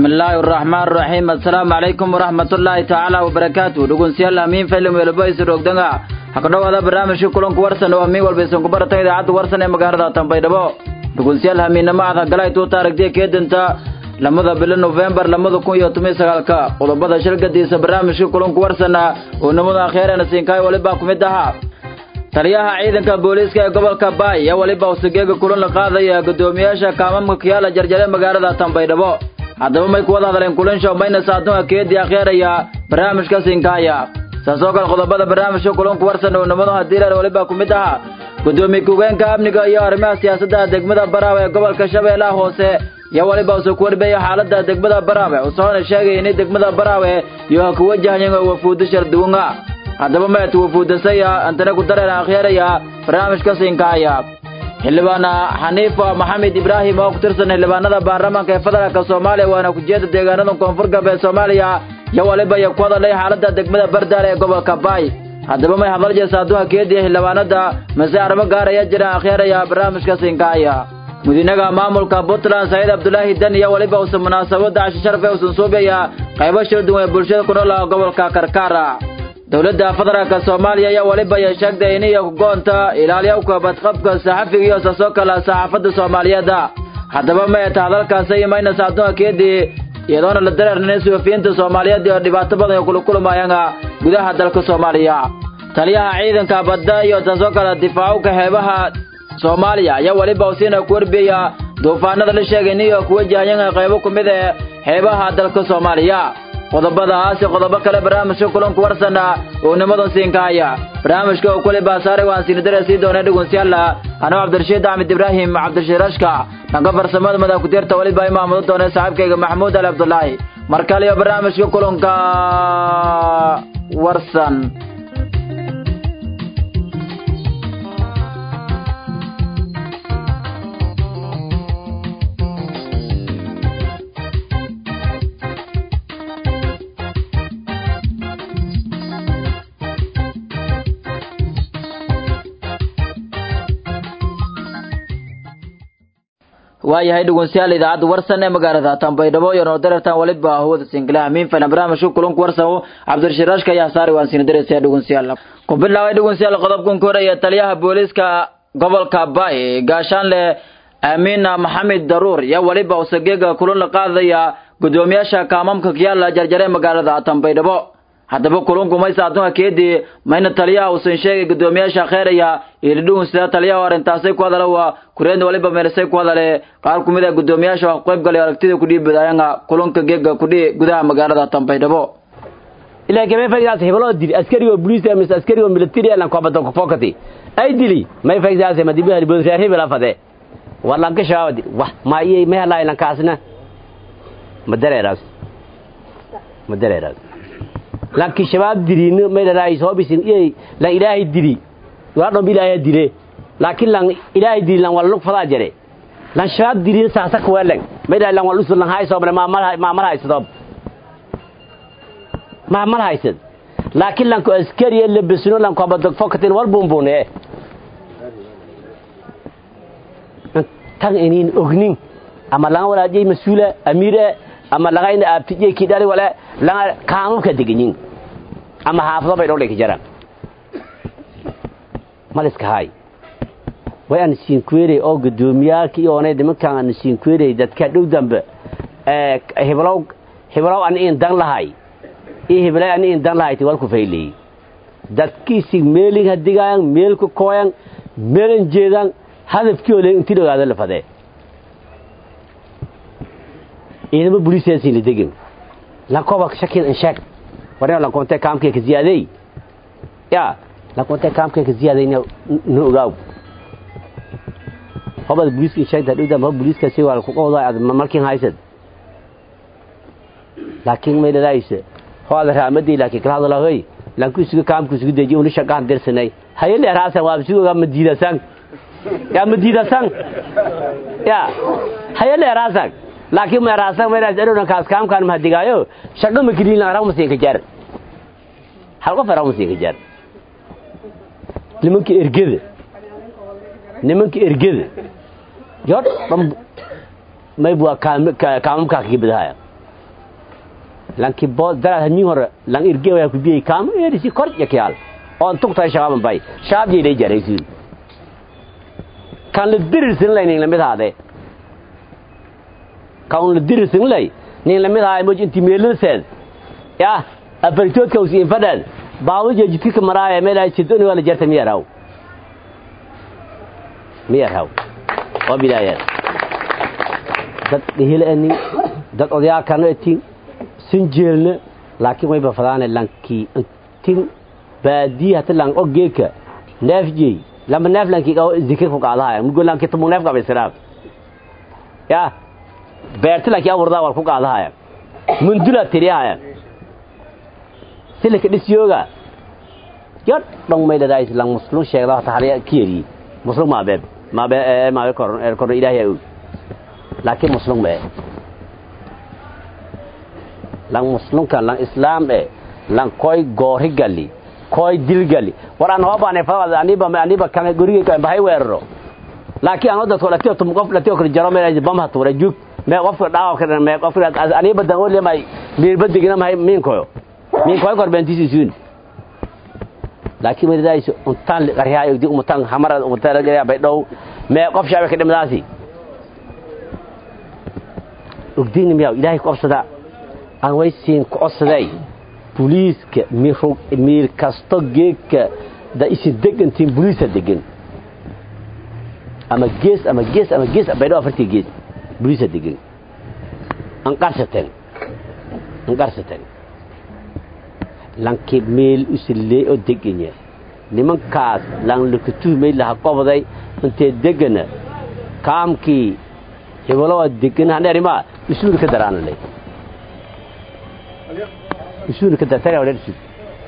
bismillaahi araxmaan araxiim assalaamu calaykum waraxmatullaahi tacaala wabarakaatu dhegeystayaal amiin film welbo isroogdanga hakadhowaada barnaamijka kulanku warsan oo amiin walba isanku barata idaacadda warsan ee magaalada tanbaydhabo dhegeystayaal hamiinamo aad hagalay tuuta aragtiya keedanta lamada bilo nofembar lamada kun iyo toban sagaalka qodobada shirgadiisa barnaamijka kulanku warsana oo namada akheerana siinkaay walibaa ku mid ahaa taliyaha ciidanka booliiska ee gobolka baay ayaa weliba usugeega kulan la qaadaya guddoomiyaasha kaamamka kiyaala jarjare magaalada tanbaydhabo haddaba may kuwada hadleen kulansho mayna saadunga keedii akheeraya barnaamijka siinkaaya saasoo kale qodobada barnaamijka kulanku warsan oo nimadu hadiilar weliba ku mid ahaa guddoomiye ku-geenka amniga iyo arrimaha siyaasadda degmada baraawe ee gobolka shabeellaha hoose ayaa weliba usoo ku warbeeya xaaladda degmada baraawe usoona sheegaya inay degmada baraawe iyo ha ku wajahayan wafuudo sharduwanga haddaba mayat wafuudasaya antana ku dareena akhyaeraya barnaamijka siinkaaya xildhibaana xaniifa maxamed ibraahim oo ku tirsan xildhibaanada baarlamaanka ee federaalka soomaaliya waana kujeeda deegaanada koonfur galbeed soomaaliya iyo waliba iyo ku hadalay xaaladda degmada bardaale ee gobolka baay haddaba may hadal jeesa adduunka keediya xildhibaanada mase arrimo gaar ayaa jiraan akhyaeraya barnaamijka siinkaaya mudinaga maamulka puntland saciid abdulaahi dan iyo weliba uusan munaasabadda cashi sharfe uusan suubaya qaybo shir duwan ee bulshada ku nool gobolka karkaara dowladda federaalka soomaaliya ayaa weliba ay sheegtay inay kugoonta ilaaliyawka badqabka saxafiga iyo saasoo kale saxaafadda soomaaliyeeda haddaba mayata hadalkaasi iyo maynasa adduunka keedii iyadoona la dareernin suxufiyiinta soomaaliyeed iyo dhibaato badan oo kula kulmayaan gudaha dalka soomaaliya taliyaha ciidanka badda iyo saasoo kale difaacowka xeebaha soomaaliya ayaa weliba usiina ku warbiyaya duufaanada la sheegay inay ku wajahayan qaybo ku mid ee xeebaha dalka soomaaliya qodobadaasi qodobo kale barnaamijka kulanku warsana oo nimadan siinkaaya barnaamijka oo kule baasaaray waan siinidare sii doona dhegeystayaal anoo cabdirashiid axmed ibraahim cabdirashiid rashka dhanka farsamada madax ku-deerta weliba imaamado doona saaxiibkayga maxamuud ali cabdulaahi mar kale iyo barnaamijka kulanka warsan waayahay dhegeystayaal idaacadda warsan ee magaalada tanbaydhabo iyo noo dareertaan waliba hawada singila amiin fana barnaamijka kulanku warsan cabdirashiid rashka ayaa saari waan siina dareysaya dhegeystayaal ku bilaabay dhegeystayaal qodobkan ka horeeya taliyaha booliiska gobolka baay gaashaanle aamiina maxamed daruur iyo waliba usageega kulan la qaadaya guddoomiyaasha kaamamka kiyaala jarjare magaalada tanbaydhabo haddaba kulunku maysa adduunka keedii mayna taliyaha uusan sheegay guddoomiyaasha kheeraya iilidhugun sida taliyaha arrintaasay ku hadala waa kureenda waliba meelisay ku hadale qaar ku mid a guddoomiyaasha wax qayb galay aragtida kudhii badayanga kulunka geega kudhii gudaha magaalada tanbaydhabo ilaa kama faydaas hebelo dili askari oo police amis askari oo military elan ko badan ko fokati ay dili may faydaas ma dibi hali bodre hebel afade wallan ka shaawadi wah ma iyay ma hala ilan kaasna ma dareeras ma dareeras laakiin shabaab diriin meedaraay soo bisin iyay la ilaahay diri waa dhob ilaahay dire laakiin lan ilaahay diri lan wal lug fadaa jare lan shabaab diri saasa ku welan meedaraay lan wal usul lan hay soo ma mal ma mal hay soo ma mal hay sad laakiin lan ko askari la bisno lan ko badag fokatin wal bumbune tan inin ognin ama lan wala jey mas'uula amira ama lagayna abtijey kidali wala laga kaamamka deganyin ama haafado bay dhowdhay ka jaraan maliska hay way aan siin kuweeray oo gudoomiyaalka iyo onay nimankaan aan siin kuweeray dadka dhow dambe ee heblow heblow aan in dan lahay iyo heblow aan in dan lahay wal ku faylay dadkiisi meelin hadigaan meelku kooyan meelan jeedan hadafkii oo intii dhagaada la fadee ciidamo booliiskaasi la degin lankoba shakin in sheeg warna lankoonte kaamkee ka ziyaaday ya lankoonte kaamkee ka ziyaaday na ogaaw hobad booliiska in sheegta dhowda ma booliiskaasi waa ku qowdaa ad markin haysad laakiin may dhalaaysa ho ada raamadii laakiin kala hadala hoy lanku isugu kaamku isugu dejiyo uli shaqaan dirsanay haye leeraasan waa isugu ga madiidasan ya madiidasan ya haye leeraasan laakiin meeraasan meeraas erona kaas kaamkaan ma digaayo shaqo ma kidin la raw masiin ka jar hal qof raw masiin ka jar nimanka ergada nimanka ergada yor may bua kaamamkaa ka gibadahaya lanki bo dara hamin hore lan irge wa ku biye kam eri si kor ya kyal on tuk tay shababan bay shab je dai jare sin kan le dir sin lay ning lamid hade kan le dir sin lay ning lamid hay mo inti melo sen ya abartot ka usi fadal baawu je jidka ka maraya meel ay sidon wala jarta miya raw miya raw oo bilaayad dad dhihilani dad odayaa kana tin sin jeelna laakiin way bafadaane lankii tin baadii hata lang ogeeka neefjey lama neef lankii qaw zikir ku qaadahaya mugo lankii tumu neef qaba israaf ya beerta lankii aburdaa wal ku qaadahaya mundula tiriyahaya silika dhisyooga yar dhong may dhadaais lang muslum sheegda hata haliya kiyeri muslum maabeeb maabe maabe koron er koron ilaahay og laakiin muslum mee lang muslimka lang islam e lang koy goori gali koy dil gali war aan hoo baanay fadada aniba aniba kan guriga kan bahay weeraro laakiin aan dadku la tiyo tum qof la tiyo kala jaro meel bam ha tuura jug me qof dhaaw ka me qof aniba dan oo leemay mir badigina may min koyo min koy kor bentisi sun laakiin mid raayso untaan qaryaay di umutaan hamara umutaan laga bay dhow me qof shaabe ka dhimadaasi ogdiin miyaa ilaahay ku qabsada aan way siin ku codsaday booliiska miir kasto geedka da isi degantiin booliisa degan ama gees ama gees ama gees baydho afartii gees booliisa degan an qarsateen an qarsateen lanki meel usilee oo deganya nimankaas lan lakatuhmay laha qobday intee degana kaamkii hebelo waa degan haneerimaa isuuri ka daraanalay isuuni ka dartay awdhan sud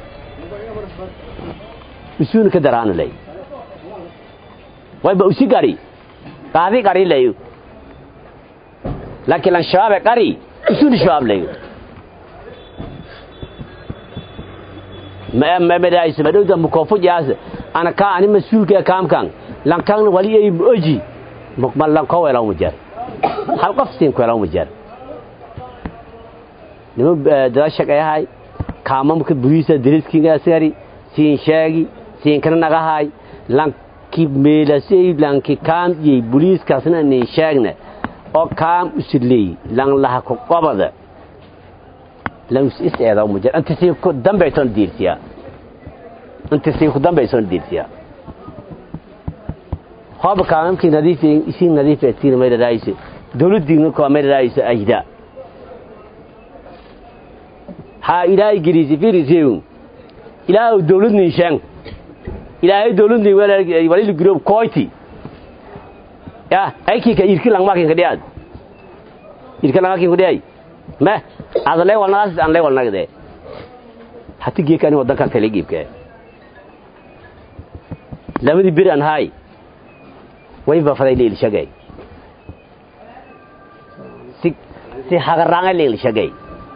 isuuni ka daraana lay way ba usi gari qaadi gari lay laakiin lan shabaab gari isuuni shabaab lay ma ma ma dai sama dawda mu kofu jaas ana ka ani masuulka kaam kan lan kan wali ay oji mukmal lan ko wala mujar hal qof siin ko wala mujar nima dada shaqeeyahay kaamamka buriisa dariskiga asgari siin sheegi siin kana nagahay lanki meelasay lanki kaam yey buriiskaasna nin sheegna oo kaam usiley lan laha ku qobada lan is eeda mujar anta si ku dambayton diirsiya anta si ku dambayton diirsiya hooba kaamamkii nadiif isin nadiif tiin mayda raayise dawladdiina ko mayda raayise ajda ha ilaahay geliisi fiiriseegun ilaahay dawladnin shan ilaahay dawladnin walil group koyti ya aiki ka irki lang makin kadiad irki lang makin kadiay ma adale walnaas an le walnagde hati geekani wadanka kale giibke labadi bir an hay way ba faday leel shagay si si hagaranga leel shagay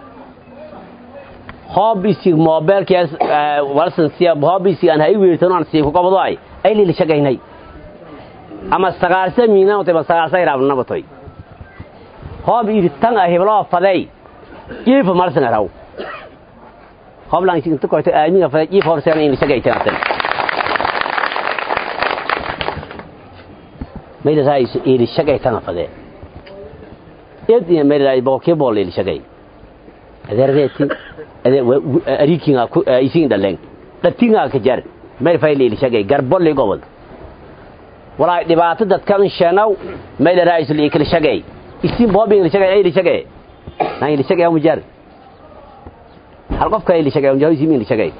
hobisi mobilkaas walsan siya hobisi aan hay weertan aan sii ku qabado ay ay leel shagaynay ama sagaalsa miina oo taba sagaalsa iraabna batay hob iritan ah heblo faday jiifa marsan araw hob lang inta ko ta aamiga faday jiifa horsan in shagaytan mayda raayis iri shagaytan faday id iyo mayda raayis boqolkiiba boqol iri shagay adeerdeeti ariikinga isin dhalen dhatinga ka jar meel fayli iri shagay garbolli gobol walaay dhibaato dadkan sheenow meel raayis li kala shagay isin boobi iri shagay iri shagay na iri shagay mu jar hal qof ka iri shagay mu isin iri shagay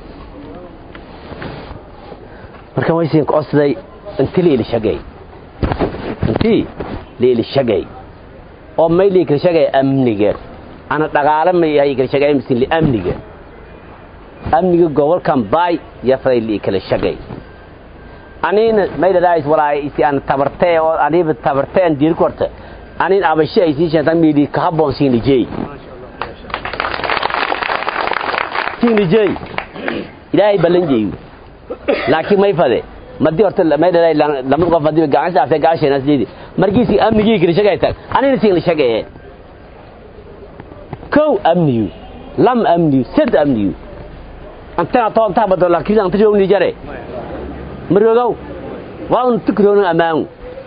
marka way siin qoosday intii iri shagay intii iri shagay oo meel iri shagay amniga ana dhaqaale ma yahay kala shagay misin li amniga amniga gobolkan baay ya faday li kala shagay anina may dadaais walaay isi an tabartee oo aniba tabarteen diir korta anin abashi ay sii sheetan miidi ka habboon siin lijey siin lijey ilaahay ballan jeeyu laakiin may fade madii horta may dadaay lamad qof hadii gacan saafay gaasheena siidi markiisi amnigii kala shagay tag anina siin la shagay kow amniyu lam amniyu sad amniyu antana toontaa bado laakiin anta joogni jare marogow waa un tukroonin ammaanu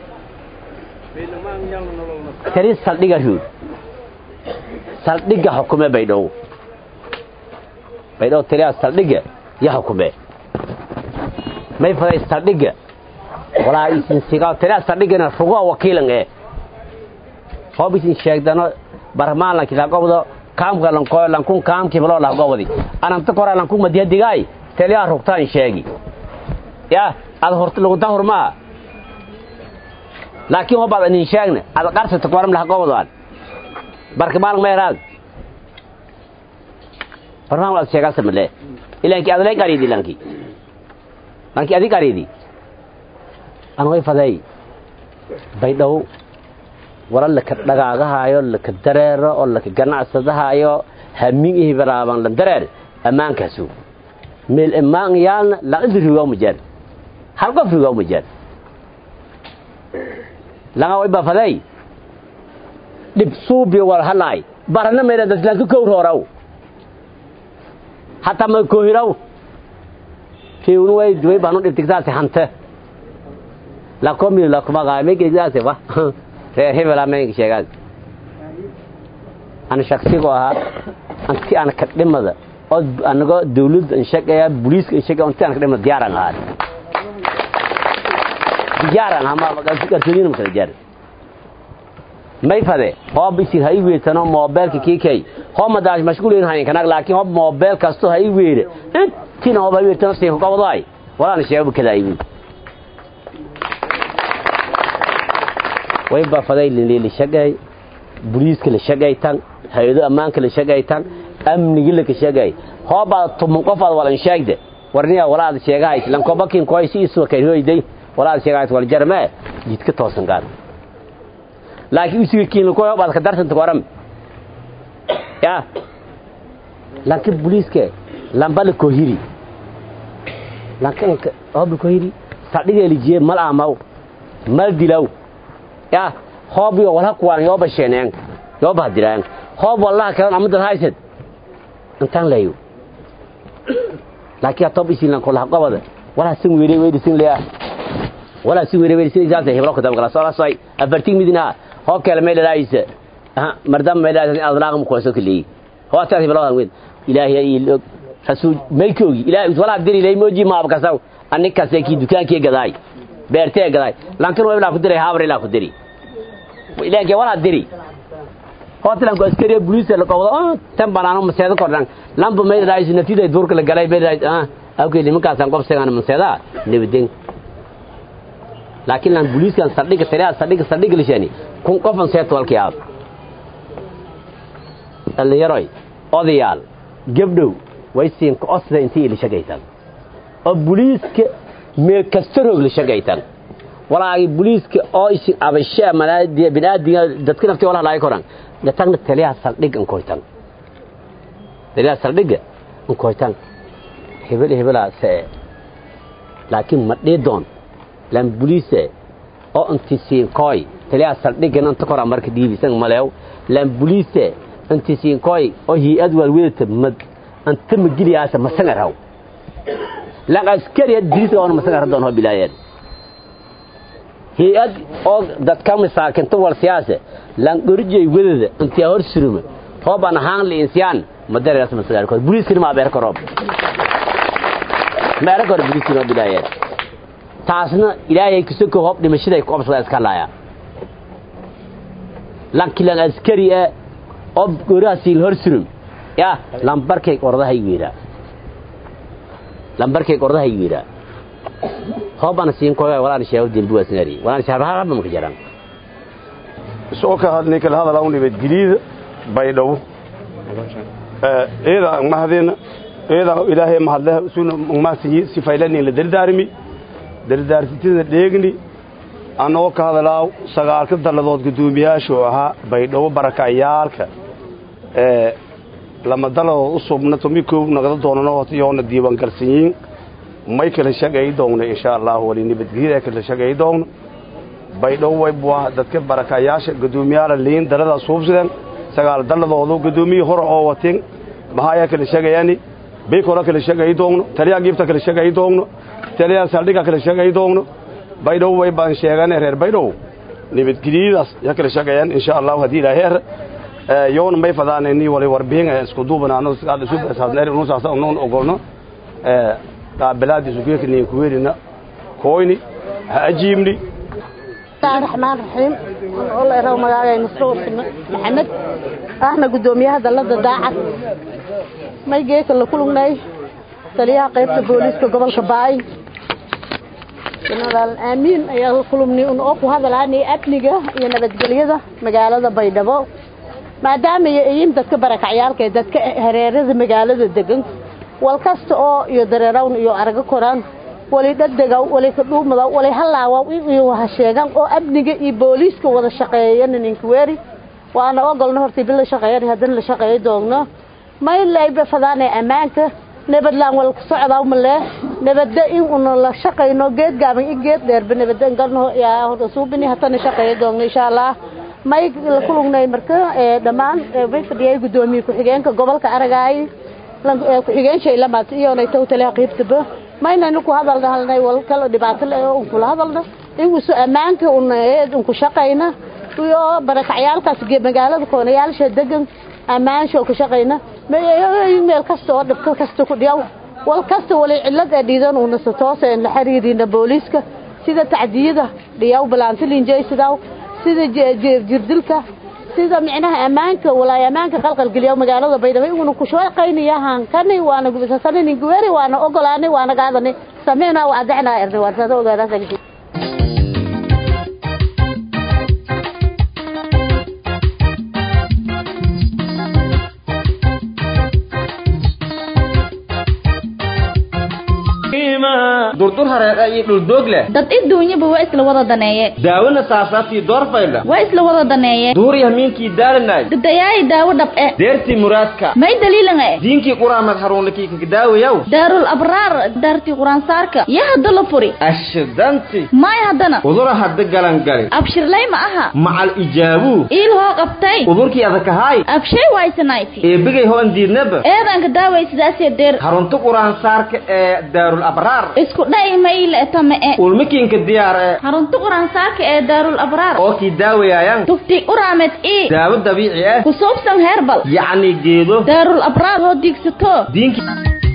tari saldhiga ruud saldhiga xukume baydhow baydhow tiriyaa saldhiga ya xukume may faday saldhiga walaa isin sigaa tiriyaa saldhigana rugo wakiilan ee hoob isin sheegdano barmaalankii lagobdo kaamka lankoyo lankun kaamkii maloo lagobdi ananta kora lankun madiyadigaay teliyaa rugtaan sheegi ya ad hort lugunta hurmaa laakiin hobaad anin sheegna ad qarsata koram lahagobdoan barka maalin meeraad barmaal ad sheegaasa male ilanki adlay qaridi lanki lanki adi qaridi an way faday baydhow wala laka dhagaagahaayo laka dareero oo laka ganacsadahaayo hamin ihi baraaban la dareer ammaankaasu meel ammaan yaalna laqidi rigaa majaan hal qof rigaa majaan laga way bafaday dhib suubi wal halaay barana meela dadlanka kowr horaw hataa ma kohiraw fiun way duway baanu dhibtigtaasi hante lakomi lakumagaa megegdaase wa reer hebelaa meenka sheegaas ana shaksigu ahaa anti ana kadhimada oo anagoo dawladda inshaqaya booliiska inshaqaya anti ana kadhimada diyaaran ahaa diyaaran ama garsoonina makala jaar may fade hoob isin ha i weertano moobeelka kiikay hoo madaas mashquulin hayn kanag laakiin hoob moobeel kasto ha i weere intina hoob ha i weertano siin qobodaay walaana sheego kadaa iwi way bafaday la shaqay booliiska la shaqay tan hay'ado ammaanka la shaqay tan amnigi la ka shaqay hooba tumun qof aad walan sheegde warniya walaad sheegahay lan kobakin koy si isu kay hoyday walaad sheegahay wal jarme jidka toosan gaar laakiin isuga kiin ko hoobaad ka darsanta waram ya laakiin booliiska lambal ko hiri laakiin hoob ko hiri sadhiga lijiye mal amaw mal dilaw ya hoob iyo wala kuwaan yooba sheeneen yooba diraan hoob wallahi kalan amadan haysad intaan leeyo laakiin tob isin lan kula qabada wala sin weere weere sin leeya wala sin weere weere sin ijaasa heblo ka dabgala soo say abartig midina hoo kale meel laayisa ha mardam meel laayisa adlaaq mu qoyso kali hoo taa heblo aan weed ilaahi iyo rasuul meelkoogi ilaahi wala diri leey mooji ma abkasaw annika seeki dukaankii gadaay beertee gadaay laakiin waa ku diray habar ilaa ku diri ilaahi wala diri hotelan ko askari police la qowdo ah tan banaano maseeda kordhan lambu meel raayis nafida duurka la galay meel raayis ah awkay limankaas aan qobsagaan maseeda nabadin laakiin lan police kan sadhiga tariya sadhiga sadhiga lishani kun qofan seet walkii aad dhalinyarooy odayaal gabdhow way siin ka osda intii la shaqaysan oo booliiska meel kasta roog la shaqaysan walaagi booliiska oo isin abashaa malaadiya binaadiga dadka naftii walaha laay koran gatagna taliyaha saldhig an koytan taliyaha saldhiga an koytan hebel hebelaa see laakiin ma dhiidoon lan booliise oo inti siin koy taliyaha saldhigan anta kora marka dhiibisan maleew lan booliise inti siin koy oo hii'ad waalwedata mad anta magiliyaasa masangar haw lan askariya dirisa oona masangar hadoon hoo bilaayeen hay-ad oo dadka masaakinta wal siyaase lan qorjay wadada intii hor suruma hooban ahaan li insiyaan madareeras masagar ko buliiskina ma beer korob meera kor buliiskina bilaayeen taasna ilaahay kisoo hoob dhimashada ku qabsada iska laaya lan kilan askari ee oo goraasi hor surum ya lambarkay qordaha yiira lambarkay qordaha yiira hoobana siin koyo walaan sheego dembi waa sinari walaan shaabaha ma jaran soo ka hadlay kala hadal aan nibad giliida baydhow ee eeda mahadina eeda ilaahay mahadle sunu maasiyi sifaylani la dardaarmi dardaartida dheegni anoo ka hadalaa sagaalka daladood gudoomiyaashu ahaa baydhow barakayaalka ee lama daladood u subnato mikoob nagada doonano yoona diiwaan galsanyiin may kala shaqay doona insha Allah wali nibadgelyada kala shaqay doona baydhow way bua dadka barakayaasha gudoomiyaala liin dalada suubsadeen sagaal daladoodu gudoomiye hore oo wateen mahaya kala sheegayaani baykora kala sheegayi doogno taliyaha giibta kala sheegayi doogno taliyaha saldhiga kala sheegayi doogno baydhow way baan sheegane reer baydhow nabadgelyadaas ya kala sheegayaan insha allahu haddii ilaaheer yoona may fadaanayni wali warbihin isku duubanaano sidaadhisubasaadneer unoon ogolno qaabilaadii sugeekaniin kuweelina kooyni ha ajiibni raxmaan raxiim oleeraw magaagay masruur maxamed ahna guddoomiyaha dalladda daacad may geeka la kulugnay taliyaha qaybta booliiska gobolka baay jenaraal aamiin ayaa la kulumnay un oo ku hadalaanay amniga iyo nabadgelyada magaalada baydhabo maadaama iyo iyin dadka barakacyaalka ee dadka hareerada magaalada degan wal kasta oo iyo dareerawn iyo arago koraan wali dhadega wali kadhuumada wali halaawa iyo waha sheegan oo amniga iyo booliiska wada shaqeeyana ninkuweeri waana ogolna hortii bil la shaqeeyana haddana la shaqeeyo doogno may layba fadaanay ammaanka nabadlaan wal ku socdaa malee nabadda in una la shaqayno geed gaaban i geed dheerba nabadda galno yaa hor suubini hatana shaqeeyo doogno insha allah may la kulugnay marka dhammaan may fadhiyay guddoomiye ku-xigeenka gobolka aragaay ku-xigeen shaylamaad iyonay taw taliha qiibtaba maynaynu ku hadalna halnay wal kala dhibaato le oo unkula hadalna ingusu ammaanka una unku shaqayna iyo barakacyaalkaas magaalada koonayaalsha degan ammaansha ku shaqayna meel kasta oo dhibka kasta ku dhiyaw wal kasta wali cilad ee dhiidan una toose la xiriirina booliiska sida tacdiyada dhiyaw balaantilinjaysidaw sida jirdilka sida micnaha ammaanka walaay ammaanka qalqalgeliya magaalada baydhabo iguna ku shaqaynaya hankani waana gubisasani guweri waana ogolaanay waana gaadani sameena waa adexna erni waa sada ogaada sagti durdur hareeqa iyo dhuldoog leh dad iduunyaba waa isla wada daneeye daawona saasaabtii doorfaydha waa isla wada daneeye duur yahmiinkii daalanay dadayaayi daawo dhab e deertii muraadka may daliilan e diinkii quraamad haruunlakii kakadaawayaw daarul abraar daartii quraansaarka ya hadda la furi ashidanti may haddana udura hadda galangali abshirlay ma aha macal ijaabuu iil hoo qabtay udurkii adakahaay abshay waysanayti eebigay hoon diidnaba eedanka daaway sidaasee deer harunta quraansaarka ee daarul abraar isku dhay mayle etame e ulmikiinka diyaar ee harunta quraansaarka ee daarul abraar oo kii daawayaayan tufti uraamed ii daawo dabiici ah ku suubsan heerbal yacni geedo daarul abraar hoo diigsato diinkii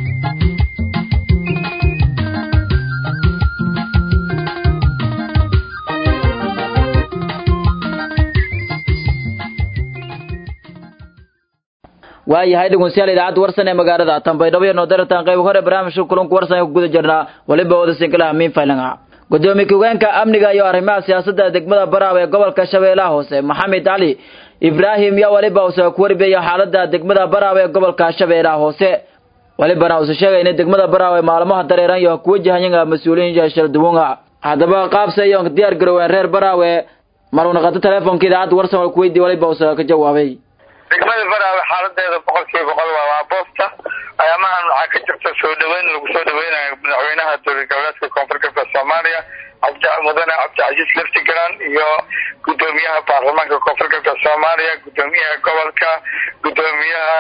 waayahay dhegeystayaal idaacadda warsan ee magaalada tanbaydhabo iyo noodaratan qayb hore barnaamijka kulanka warsan ee ku guda jirnaa waliba wada sinkalaha miin faylanga gudoomiye ku-geenka amniga iyo arrimaha siyaasadda degmada baraab ee gobolka shabeellaha hoose maxamed cali ibraahim yaa waliba use ku warbiyaya xaalada degmada baraab ee gobolka shabeellaha hoose walibana use sheegay in degmada baraab ee maalmaha dareeran iyo ku wajahayanga mas-uuliyiin shalduwanga haddaba qaabse iyo diyaar garoween reer baraawe marunaqato teleefonka idaacadda warsan waa kuweydiye waliba use ka jawaabay degmada baraawe xaaladeeda boqol kiiba boqol waa waa boosta ayaamahan waxaa ka jirta soo dhaweyn lagu soo dhaweynayo madaxweynaha dowlad goboleedka koonfur galbeed soomaaliya cabdi mudane cabdicasiis laftigaran iyo gudoomiyaha baarlamaanka koonfur galbeed soomaaliya gudoomiyaha gobolka gudoomiyaha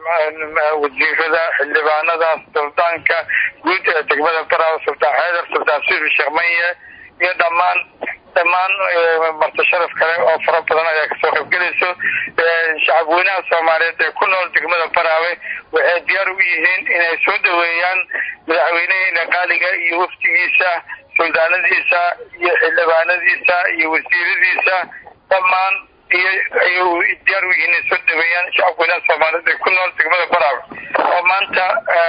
wasiirada xildhibaanada suldaanka guud ee degmada baraawe sultaan xeedar sultaan sibi sheekh manye iyo dhammaan dhammaan marti sharaf kale oo fara badan ayaa kasoo qaybgelayso shacabweynaha soomaaliyeed ee ku nool degmada baraawe waxay diyaar u yihiin inay soo dhaweeyaan madaxweyneheena qaaliga iyo wafdigiisa suldaanadiisa iyo xildhibaanadiisa iyo wasiiradiisa dhammaan iyo ayay diyaar u yihiin inay soo dhaweeyaan shacabweynaha soomaaliyeed ee ku nool degmada baraawe oo maanta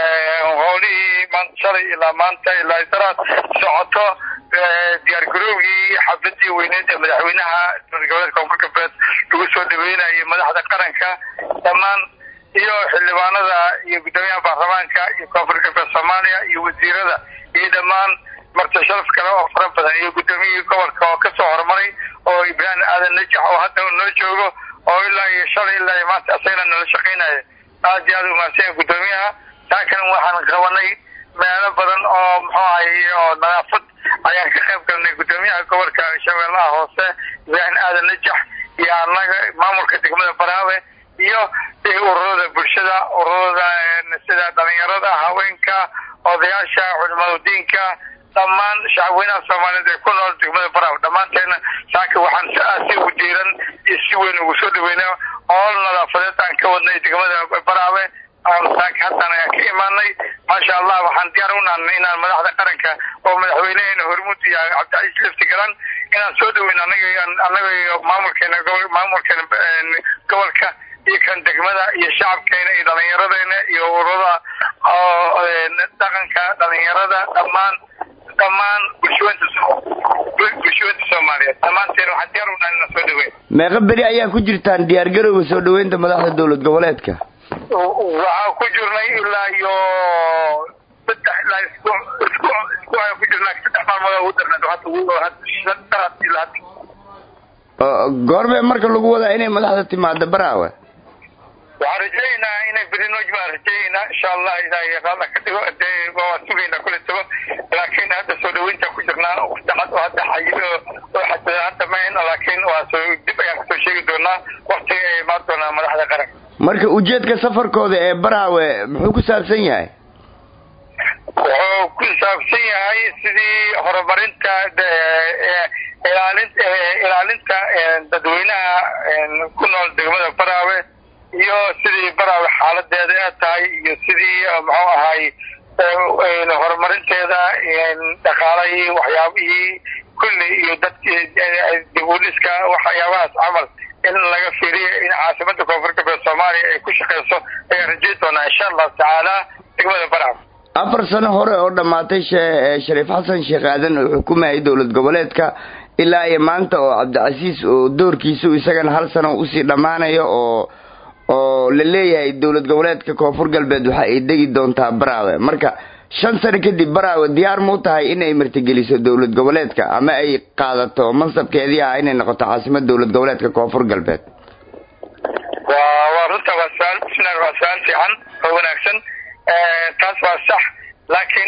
howlihii maanta shalay ilaa maanta ilaa daraad socoto diyaargarowgii xafladii weyneed ee madaxweynaha dowlad goboleedka koonfur galbeed lagu soo dhaweynayo madaxda qaranka dhammaan iyo xildhibaanada iyo guddoomiyaha baarlamaanka iyo koonfur galbeed soomaaliya iyo wasiirada iyo dhammaan marti sharaf kale oo fara badan iyo guddoomiyihii gobolka oo kasoo horumaray oo ibraahim aadan najax oo hadda noo joogo oo ilaa iyo shalay ilaa iyo maanta asagana nala shaqeynaya aad iyo aad umahadsanya guddoomiyaha taakan waxaan qabanay meelo badan oo muxuu ahay oo nadaafad ayaan ka qayb galnay guddoomiyaha gobolka shabeellaha hoose ibraahim aadan najax iyo annaga maamulka degmada baraawe iyo ururada bulshada ururada sida dhalinyarada haweenka odayaasha culimada diinka dhammaan shacabweynaha soomaaliyeed ee ku nool degmada baraawe dhammaanteena saaka waxaan si aad si ugu diiran iyo si weyn ugu soo dhaweyna ool nadaafadeed aan ka wadnay degmada baraawe saaka haddaan ayaan ka imaanay maasha allah waxaan diyaar u nahnay inaan madaxda qaranka oo madaxweyneheena hormuud iyo cabdicasiis lefti galan inaan soo dhaweyn anaga anaga iyo maamulkeena maamulkeena gobolka iyo kan degmada iyo shacabkeena iyo dhalinyaradeenna iyo ururada dhaqanka dhalinyarada dhammaan dhammaan bulshooyinta bulshooyinta soomaaliyeed dhammaanteen waxaan diyaar u nahay inaan soo dhaweyn meeqa beri ayaa ku jirtaan diyaargarowga soo dhaweynta madaxda dowlad goboleedka waxaan ku jirnay ilaa iyo saddex ilaa isku isku isku ayaan ku jirnaa saddex maalmood ugu darnaa hadda ugu hadda daras ilaa hadda goormee marka lagu wadaa inay madaxda timaado baraawe waxaan rajaynaynaa inay berinoj baan rajaynaa insha allah ilaahay raalla ka dhigo dee waa sugaynaa kule tago laakiin hadda soo dhaweynta ku jirnaa waqti oo hadda xayido oo xadada hadda mahayna laakiin waa soo dib ayaan kasoo sheegi doonaa waqtiga ay imaan doonaa madaxda qaranka marka ujeedka safarkooda ee baraawe muxuu ku saabsan yahay wuxuu ku saabsan yahay sidii horumarinta ilaalinta ilaalinta dadweynaha ku nool degmada baraawe iyo sidii baraawe xaaladeeda ee tahay iyo sidii muxuu ahay horumarinteeda dhaqaalahii waxyaabihii kulli iyo dadkii dib u dhiska waxyaabahaas camal in laga fiiriyo in caasimada koonfur galbeed soomaaliya ay ku shaqeyso ayaan rajayn doonaa insha allahu tacaala degmada baraawe afar sano hore oo dhammaatay shariif xasan sheekh aadan oo xukumayay dowlad goboleedka ilaa iyo maanta oo cabdicasiis oo doorkiisu isagana hal sano usii dhammaanayo oo oo la leeyahay dowlad goboleedka koonfur galbeed waxa ay degi doontaa baraawe marka shan sano kadib baraawe diyaar muu tahay inay martigeliso dowlad goboleedka ama ay qaadato mansabkeedii ah inay noqoto caasimad dowlad goboleedka koonfur galbeed waa waa runta waa su-aal bismillahi waa su-aal fiican oo wanaagsan taas waa sax laakiin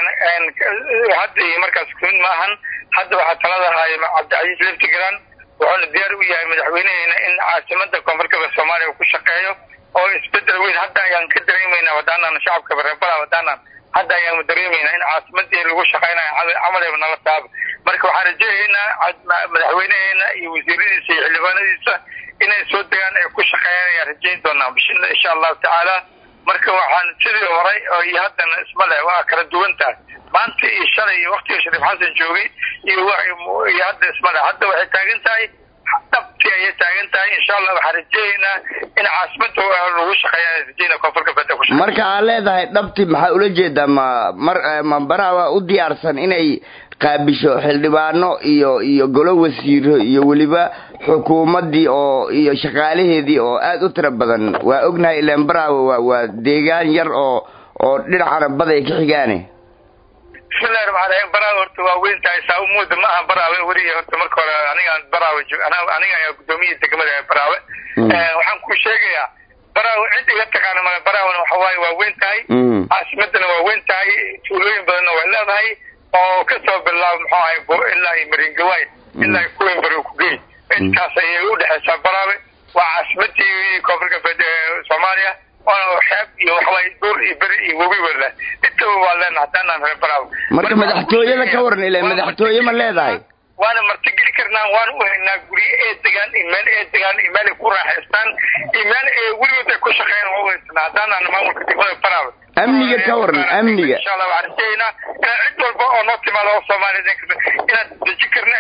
hadda iyo markaas kun maahan hadda waxaa talada haya cabdicasiis leftigaran wuxuuna diyaar u yahay madaxweyneheena in caasimada koonfur galbeed soomaaliya uu ku shaqeeyo oo isbedel weyn hadda ayaan ka dareemeynaa wadaanaan shacabka bareebala wadaanaan hadda ayaan dareemeynaa in caasimadii lagu shaqeynayo camaleba nala taaba marka waxaan rajayaynaa madaxweyneheena iyo wasiiradiisa iyo xildhibaanadiisa inay soo degaan ay ku shaqeeyaan ayaan rajayn doonaa insha allahu tacaala marka waxaan sidii horay oo iyo haddana isma leh waa kala duwan tahay maanta iyo shalay iyo waktiga shariif xasan joogay iyo iyo hadda isma leh hadda waxay taagan tahay dhabtii ayay taagan tahay insha allah waxaan rajayaynaa in caasimada lagu shaqeeya rajayna koonfur galbeed ku shaqeeya marka aad leedahay dhabti maxaa ula jeedaa ma mar ma baraawa u diyaarsan inay qaabisho xildhibaano iyo iyo golo wasiiro iyo weliba xukuumaddii oo iyo shaqaalaheedii oo aada u tiro badan waa ognahay ilaan baraawe waa waa deegaan yar oo oo dhinacana bad ay ka xigaane bismillahi raxmaan raxiim baraawe horta waa weyn tahay saa umuuda ma aha baraawe weliya horta marka hore anigaan baraawe joog aniga ayaa gudoomiyihii degmada ee baraawe waxaan ku sheegayaa baraawe cid iga taqaana male baraawena waxa waaye waa weyn tahay caasimadana waa weyn tahay tuulooyin badanna way leedahay oo kasoo bilaabo muxuu ahay ilaa iyo maringawaay ilaa iyo kuwinbari kugey intaas ayay udhexeysaa baraawe waa caasimadii koonfur galbeed ee soomaaliya waana xeeb iyo waxawaaye duur iyo beri iyo webi wala intaba waa leenahay haddaanaan reer baraawe marka madaxtooyada ka waran ile madaxtooye ma leedahay waana martigeli karnaa waana u haynaa guryo ee degaan iyo meel ee degaan iyo meel ay ku raaxaystaan iyo meel ee weligood ay ku shaqeeyaan waa u haysanaa haddaanaan maamulka degmada baraawe amniga ka waran amniga insha allah waxaan rajaynaa inaan cid walba oo noo timaado oo soomaaliyeed inaan deji karna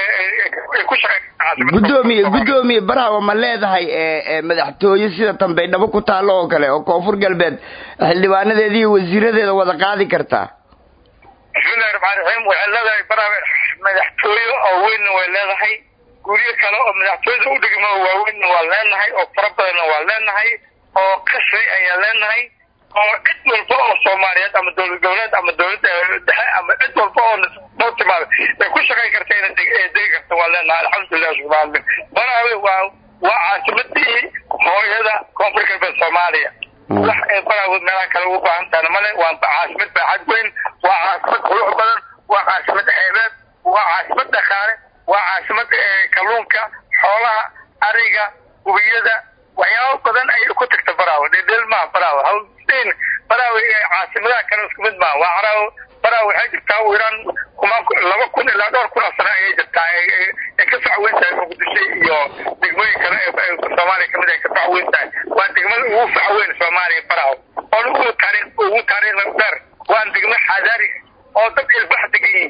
ay ku shaqeyn gudoomiye gudoomiye baraawe ma leedahay ee madaxtooye sida tambaydhabo ku taallo oo kale oo koonfur galbeed xildhibaanadeeda iyo wasiiradeeda wada qaadi kartaa bismillahi raxmaan raxiim waxay leedahay baraawe madaxtooye oo weynna way leedahay guryo kale oo madaxtooyada u dhigmo waaweynna waa leenahay oo fara badanna waa leenahay oo qasri ayaan leenahay oo cid walba oo soomaaliyeed ama dowlad goboleed ama dowladda dhexe ama cid walba oo noo timaada ay ku shaqayn karta ina degi karta waa leenahay alxamdulilah shukr alamin baraawe waa waa caasimadii hooyada koonfur galbeed soomaaliya wax ee baraawe meelaha kale ugu baahan tahana male waa caasimad baaxad weyn waa caasimad qurux badan waa caasimad xeebeed waa caasimad dhaqaale waa caasimad kalluunka xoolaha ariga hubiyada waxyaabo badan ayay ku tagta baraawo dhedhel maaha baraawo hawseen baraawo caasimadaha kale isku mid maaha waa caraawo baraawo waxay jirtaa u iraan kuma laba kun ilaa dhowr kun oo sano ayay jirtaa ay ka socweyn tahay muqdisho iyo degmooyin kale ee soomaaliya kamid ay ka socweyn tahay waa degmada ugu facweyn soomaaliya baraawo oon ugu taariikh ugu taariikhda dheer waan degmo xadaari oo dad ilbax degan yihiin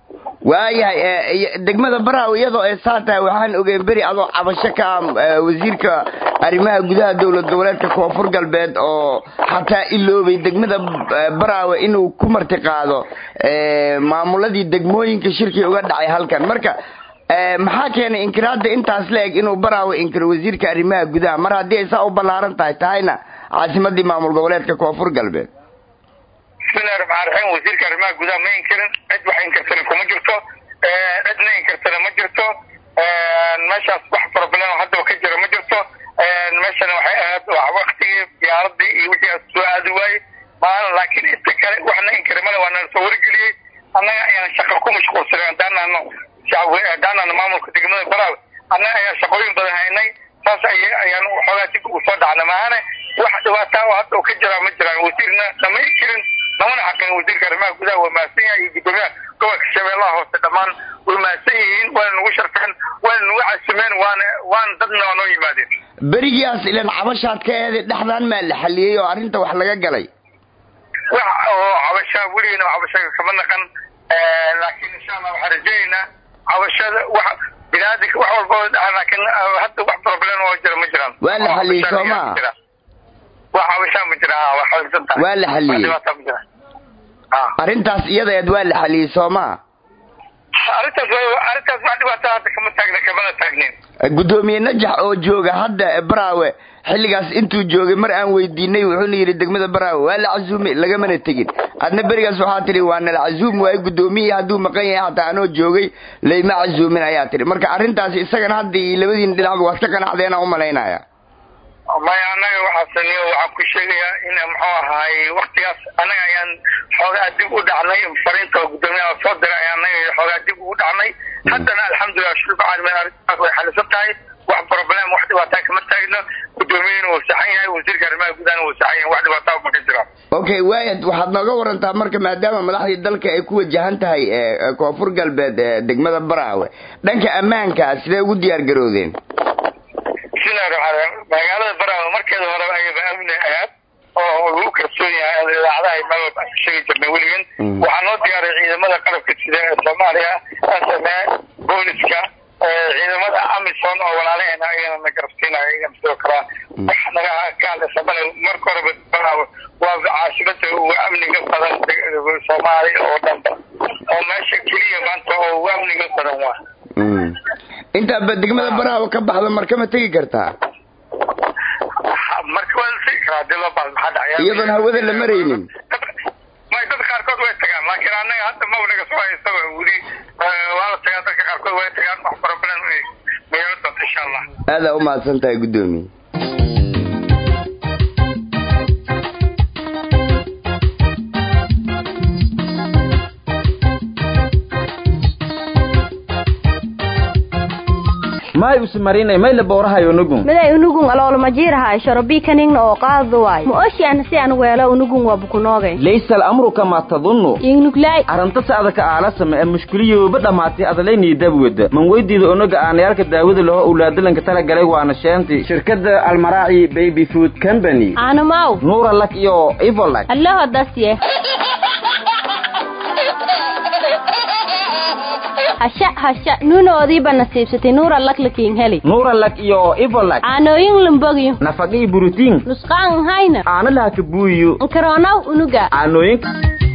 waayahay degmada baraaw iyadoo ay saa tahay waxaan ogeyn beri adoo cabasho ka ah wasiirka arrimaha gudaha dowlad goboleedka koonfur galbeed oo xataa iloobay degmada baraawe inuu ku marti qaado maamuladii degmooyinka shirkii uga dhacay halkan marka maxaa keenay inkiraada intaas la eg inuu baraawe inkiro wasiirka arrimaha gudaha mar haddii ay saa u ballaaran tahay tahayna caasimadii maamul goboleedka koonfur galbeed bismillahi raxmaan raxiim wasiirka arrimaha gudaha ma inkirin cid wax inkartana kuma jirto cidna inkartana ma jirto meeshaas wax problem haddaba ka jira ma jirto meeshana waxay ahayd waktigii diyaaradii iyo wixii soo aadi waaye maalin laakiin inta kale waxna inkari male waa nala soo wargeliyey annaga ayaan shaqa ku mashquulsanay haddaanano haddaanano maamulka degmada baraawe annaga ayaan shaqooyin badan haynay saas ay ayaan waxoogaa dib ugu soo dhacna maahane wax dhibaataa oo hadda ka jiraa ma jiraan wasiirna lama inkirin lamana xaqin wasiirka arrimaha gudaha waa mahadsan yahay iyo guddoomiyaha gobolka shabeellaha hoose dhammaan way mahadsan yihiin waana nagu sharfeen waana nagu casimeen waana waana dadna waa noo yimaadeen berigiias ilan cabashaad ka eeday dhexdaan maa la xaliyey oo arrinta wax laga galay wax oo cabashaa weligeena cabashaga kama naqan laakiin insha allah waxaan rajaynaynaa cabashada wax binaadinka wax walba laakiin hadda wax problem oo jira ma jiraan waa la xaliyey soo maa wax cabashaa ma jira waa xalisan tahay waa la xaliyey dhibaataa ma jira arrintaas iyadeed waa la xaliyey soo maa arrintaas arrintaas wax dhibaataa hadda kama taagna kamana taagnin guddoomiye najax oo jooga hadda baraawe xilligaas intuu joogay mar aan weydiinay wuxuuna yidhi degmada baraawe waa la casuumay lagamana tegin adna berigaas waxaa tidhi waa nala casuum waaye guddoomiye hadduu maqan yahay hataa anoo joogay layma casuumin ayaa tidhi marka arrintaasi isagana hadda iyo labadiina dhinacba waad ka qanacdeenaa u malaynaya maya annaga waxaasaniyo waxaan ku sheegayaa in muxuu ahaay waktigaas annaga ayaan xoogaa dib u dhacnay fariinta guddoomiyaha soo diray ayaan annaga xoogaa dib ugu dhacnay haddana alxamdulilah shulba caalamiin arrintaas way xalisan tahay wax problem wax dhibaataa kama taagno guddoomiyahina wuu saxan yahay wasiirka arrimaha gudahana wuu saxan yahay wax dhibaataa ma ka jiraan okay waayad waxaad nooga warantaa marka maadaama madaxdii dalka ay ku wajahan tahay koonfur galbeed degmada baraawe dhanka ammaanka sidee ugu diyaar garoodeen bismillahi raxmaan raxiim magaalada baraawe markeeda hore ayaba amni ahaad oo lagu kalsoon yahay idaacadaha meel walba aan ka sheegi jirnay weligan waxaa noo diyaaray ciidamada qalabka sida ee soomaaliya sme booliska ciidamada amison oo walaalaheena ayagana na garabsiinaya ayagana sidoo kale wax naga ka hadlaysa male marka horeba baraawe waa caasimada ugu amniga badan soomaaliya oo dhanba oo meesha keliya maanta oo ugu amniga badan waa intaaba degmada baraawe ka baxda markama tegi kartaa marka waa la tegi karaa hadii loo baahdo maxaa dhacaya iyadoon hawada la maraynin may dad qaarkood way tagaan laakiin annaga hadda ma naga soo haysaba weli waa la tagaa dadka qaarkood way tagaan wax problem meelo doonta insha allah aadaa u mahadsan tahay guddoomiye may usmarinay may la boorahayo nugun miday unugun aloolmajiirahay shorobii kaningna oo qaadu waay ma oshiana si an weelo unugun waa bukunoogay laysa alamru kamaa tadunnu ingnuglay arrinta sacdaka aalasama ee mushkiliyooba dhammaatay adalaynii dabwada man weydiida onaga aanayaalka daawada laho owlaadalanka tala galay waana sheenti shirkadda almaraaci baby food company aanamaw nuura lak iyo ivolak allaho dasye hasha hasha nuunoodiiba nasiibsatay nuura laklakiin heli nuura lak iyo ivolak caanooyin lambogyo nafaqii burutiin nusqaan hayna aana laha kabuuyo nkaroonaw unuga caanooyinka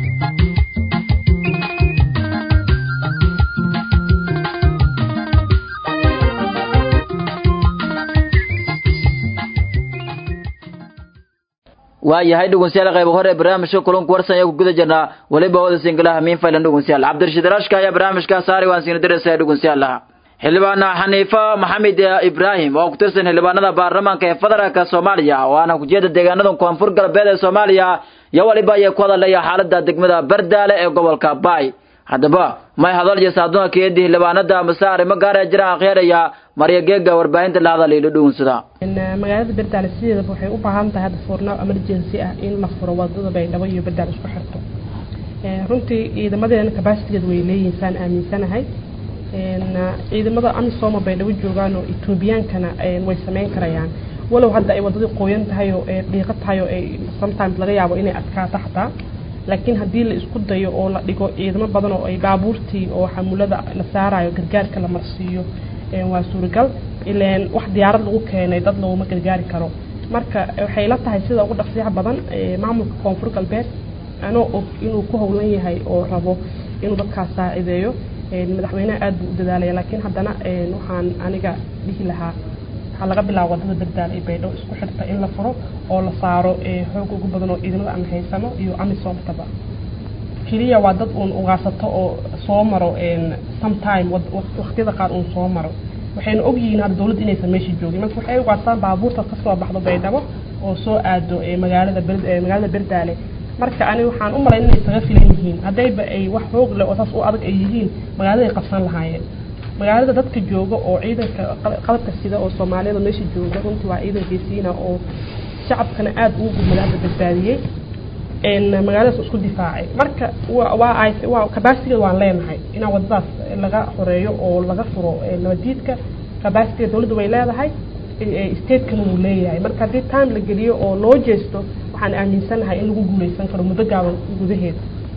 waayahay dhegeystayaal qayb hore barnaamijka kulanku warsan ayaa ku guda jirnaa weliba wada singalaha miin faylan dhegeystayaal cabdirashiid rashka ayaa barnaamijka saari waan siina diraysaa dhegeystayaal xildhibaana xaniifa maxamed ibraahim oo ku tirsan xildhibaanada baarlamaanka ee federaalka soomaaliya waana kujiyada deegaanada koonfur galbeed ee soomaaliya iyo waliba ayay ku hadalaya xaalada degmada bardaale ee gobolka baay haddaba may hadal iyo saadoonka keedii xildhibaanada mase arrimo gaar ee jiraan akhyaeraya marya geega warbaahinta dhacda liilo dhuunsada magaalada berdaale sideedaba waxay u baahan tahay hadda foornaaw emergency ah in la furo wadada baydhabo iyo berdaale isku xirto runtii ciidamadeena kabasitigeed way leeyihiin saan aaminsanahay ciidamada amisooma baydhabo joogaan oo etoobiyaankana way sameyn karayaan walow hadda ay wadadii qoyan tahay oo dhiiqo tahay oo ay sometimes laga yaabo inay adkaato xataa laakiin haddii la isku dayo oo la dhigo ciidamo badan oo ay baabuurtii oo xamulada la saarayo gargaarka la marsiiyo waa suuragal ileen wax diyaarad lagu keenay dad looguma gargaari karo marka waxay la tahay sida ugu dhaqsiyaha badan maamulka koonfur galbeed anoo og inuu ku howlan yahay oo rabo inuu dadkaas saacideeyo madaxweynaha aad buu u dadaalaya laakiin haddana waxaan aniga dhihi lahaa waxaa laga bilaabo wadada berdaal ee baydhabo isku xirta in la furo oo la saaro xoog ugu badan oo ciidamada aan haysano iyo amisoomtaba keliya waa dad uun ugaarsato oo soo maro sometime waqtiyada qaar uun soo maro waxayna ogyihiin hadda dowladda inaysan meesha joogin marka waxay ugaarstaan baabuurta kasoo baxdo baydhabo oo soo aado magaalada magaalada berdaale marka ani waxaan u malayn inay isaga filan yihiin haddayba ay wax xoog leh oo saas u adag ay yihiin magaalada ay qabsan lahaayeen magaalada dadka jooga oo ciidanka qalabka sida oo soomaaliyada meesha jooga runtii waa ciidan geesiina oo shacabkana aada ugu gudmada hadda badbaadiyey magaaladaas isku difaacay marka waa waa kabasitigeed waan leenahay inaan wadadaas laga xoreeyo oo laga furo nabadiidka kabasitigeed dowladda way leedahay stateskana wuu leeyahay marka haddii time la geliyo oo loo jeesto waxaan aaminsanahay in lagu guuleysan karo muddo gaaban gudaheed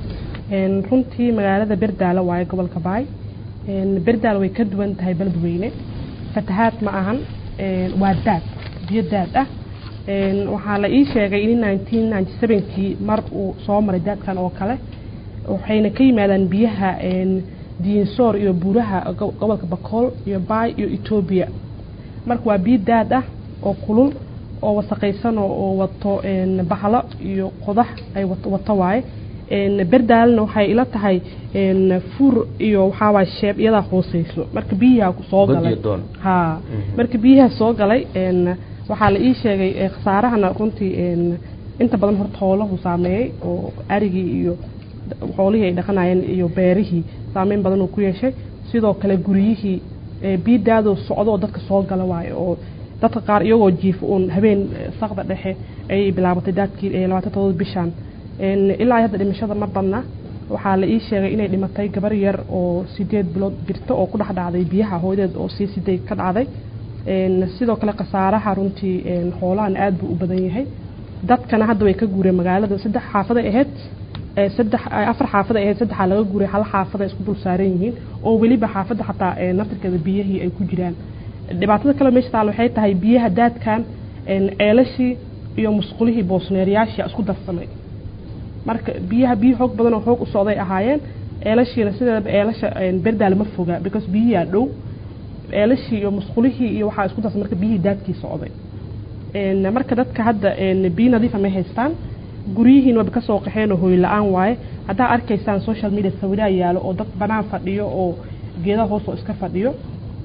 runtii magaalada berdaale waaye gobolka baay berdaal way ka duwan tahay beledweyne fatahaad ma ahan waa daad biyo daad ah waxaa la ii sheegay in nineteen ninety sevenkii mar uu soo maray daadkan oo kale waxayna ka yimaadaan biyaha diinsoor iyo buuraha gobolka bakool iyo baay iyo etoobiya marka waa biyo daad ah oo kulul oo wasaqaysan oo wato bahlo iyo qodax ay wato waaye berdaalna waxay ila tahay fur iyo waxaawaay sheeb iyadaa hooseyso marka biyaha soo galay ha marka biyaha soo galay waxaa la ii sheegay khasaarahana runtii inta badan horta hoolahu saameeyey oo arigii iyo xoolihii ay dhaqanayeen iyo beerihii saameyn badan uu ku yeeshay sidoo kale guryihii biidaadoo socdo oo dadka soo gala waayo oo dadka qaar iyagoo jiifo uun habeen saqda dhexe ayay bilaabatay daadkii labaatan todoba bishan ilaa hadda dhimashada ma badna waxaa la ii sheegay inay dhimatay gabar yar oo sideed bilood jirta oo ku dhex dhacday biyaha hooyadeed oo sii siday ka dhacday sidoo kale khasaaraha runtii xoolahan aad buu u badan yahay dadkana hadda way ka guureen magaalada saddex xaafaday ahayd saddex afar xaafada ahayd saddexaa laga guuray hal xaafada isku dul saaran yihiin oo weliba xaafadda xataa naftirkeeda biyihii ay ku jiraan dhibaatada kale meesha taal waxay tahay biyaha daadkan ceelashii iyo musqulihii boosneeryaashii isku darsamay marka biyaha biyo xoog badan oo xoog u socday ahaayeen ceelashiina sideedaba ceelasha berdaale ma foga because biyihiaa dhow ceelashii iyo musqulihii iyo waxaa isku darsan marka biyihii daadkii socday marka dadka hadda biyo nadiifa may haystaan guryihiin waba kasoo qaxeen oo hooy la-aan waaye haddaa arkaysaan social media sawiraa yaalo oo dad banaan fadhiyo oo geedaha hoos oo iska fadhiyo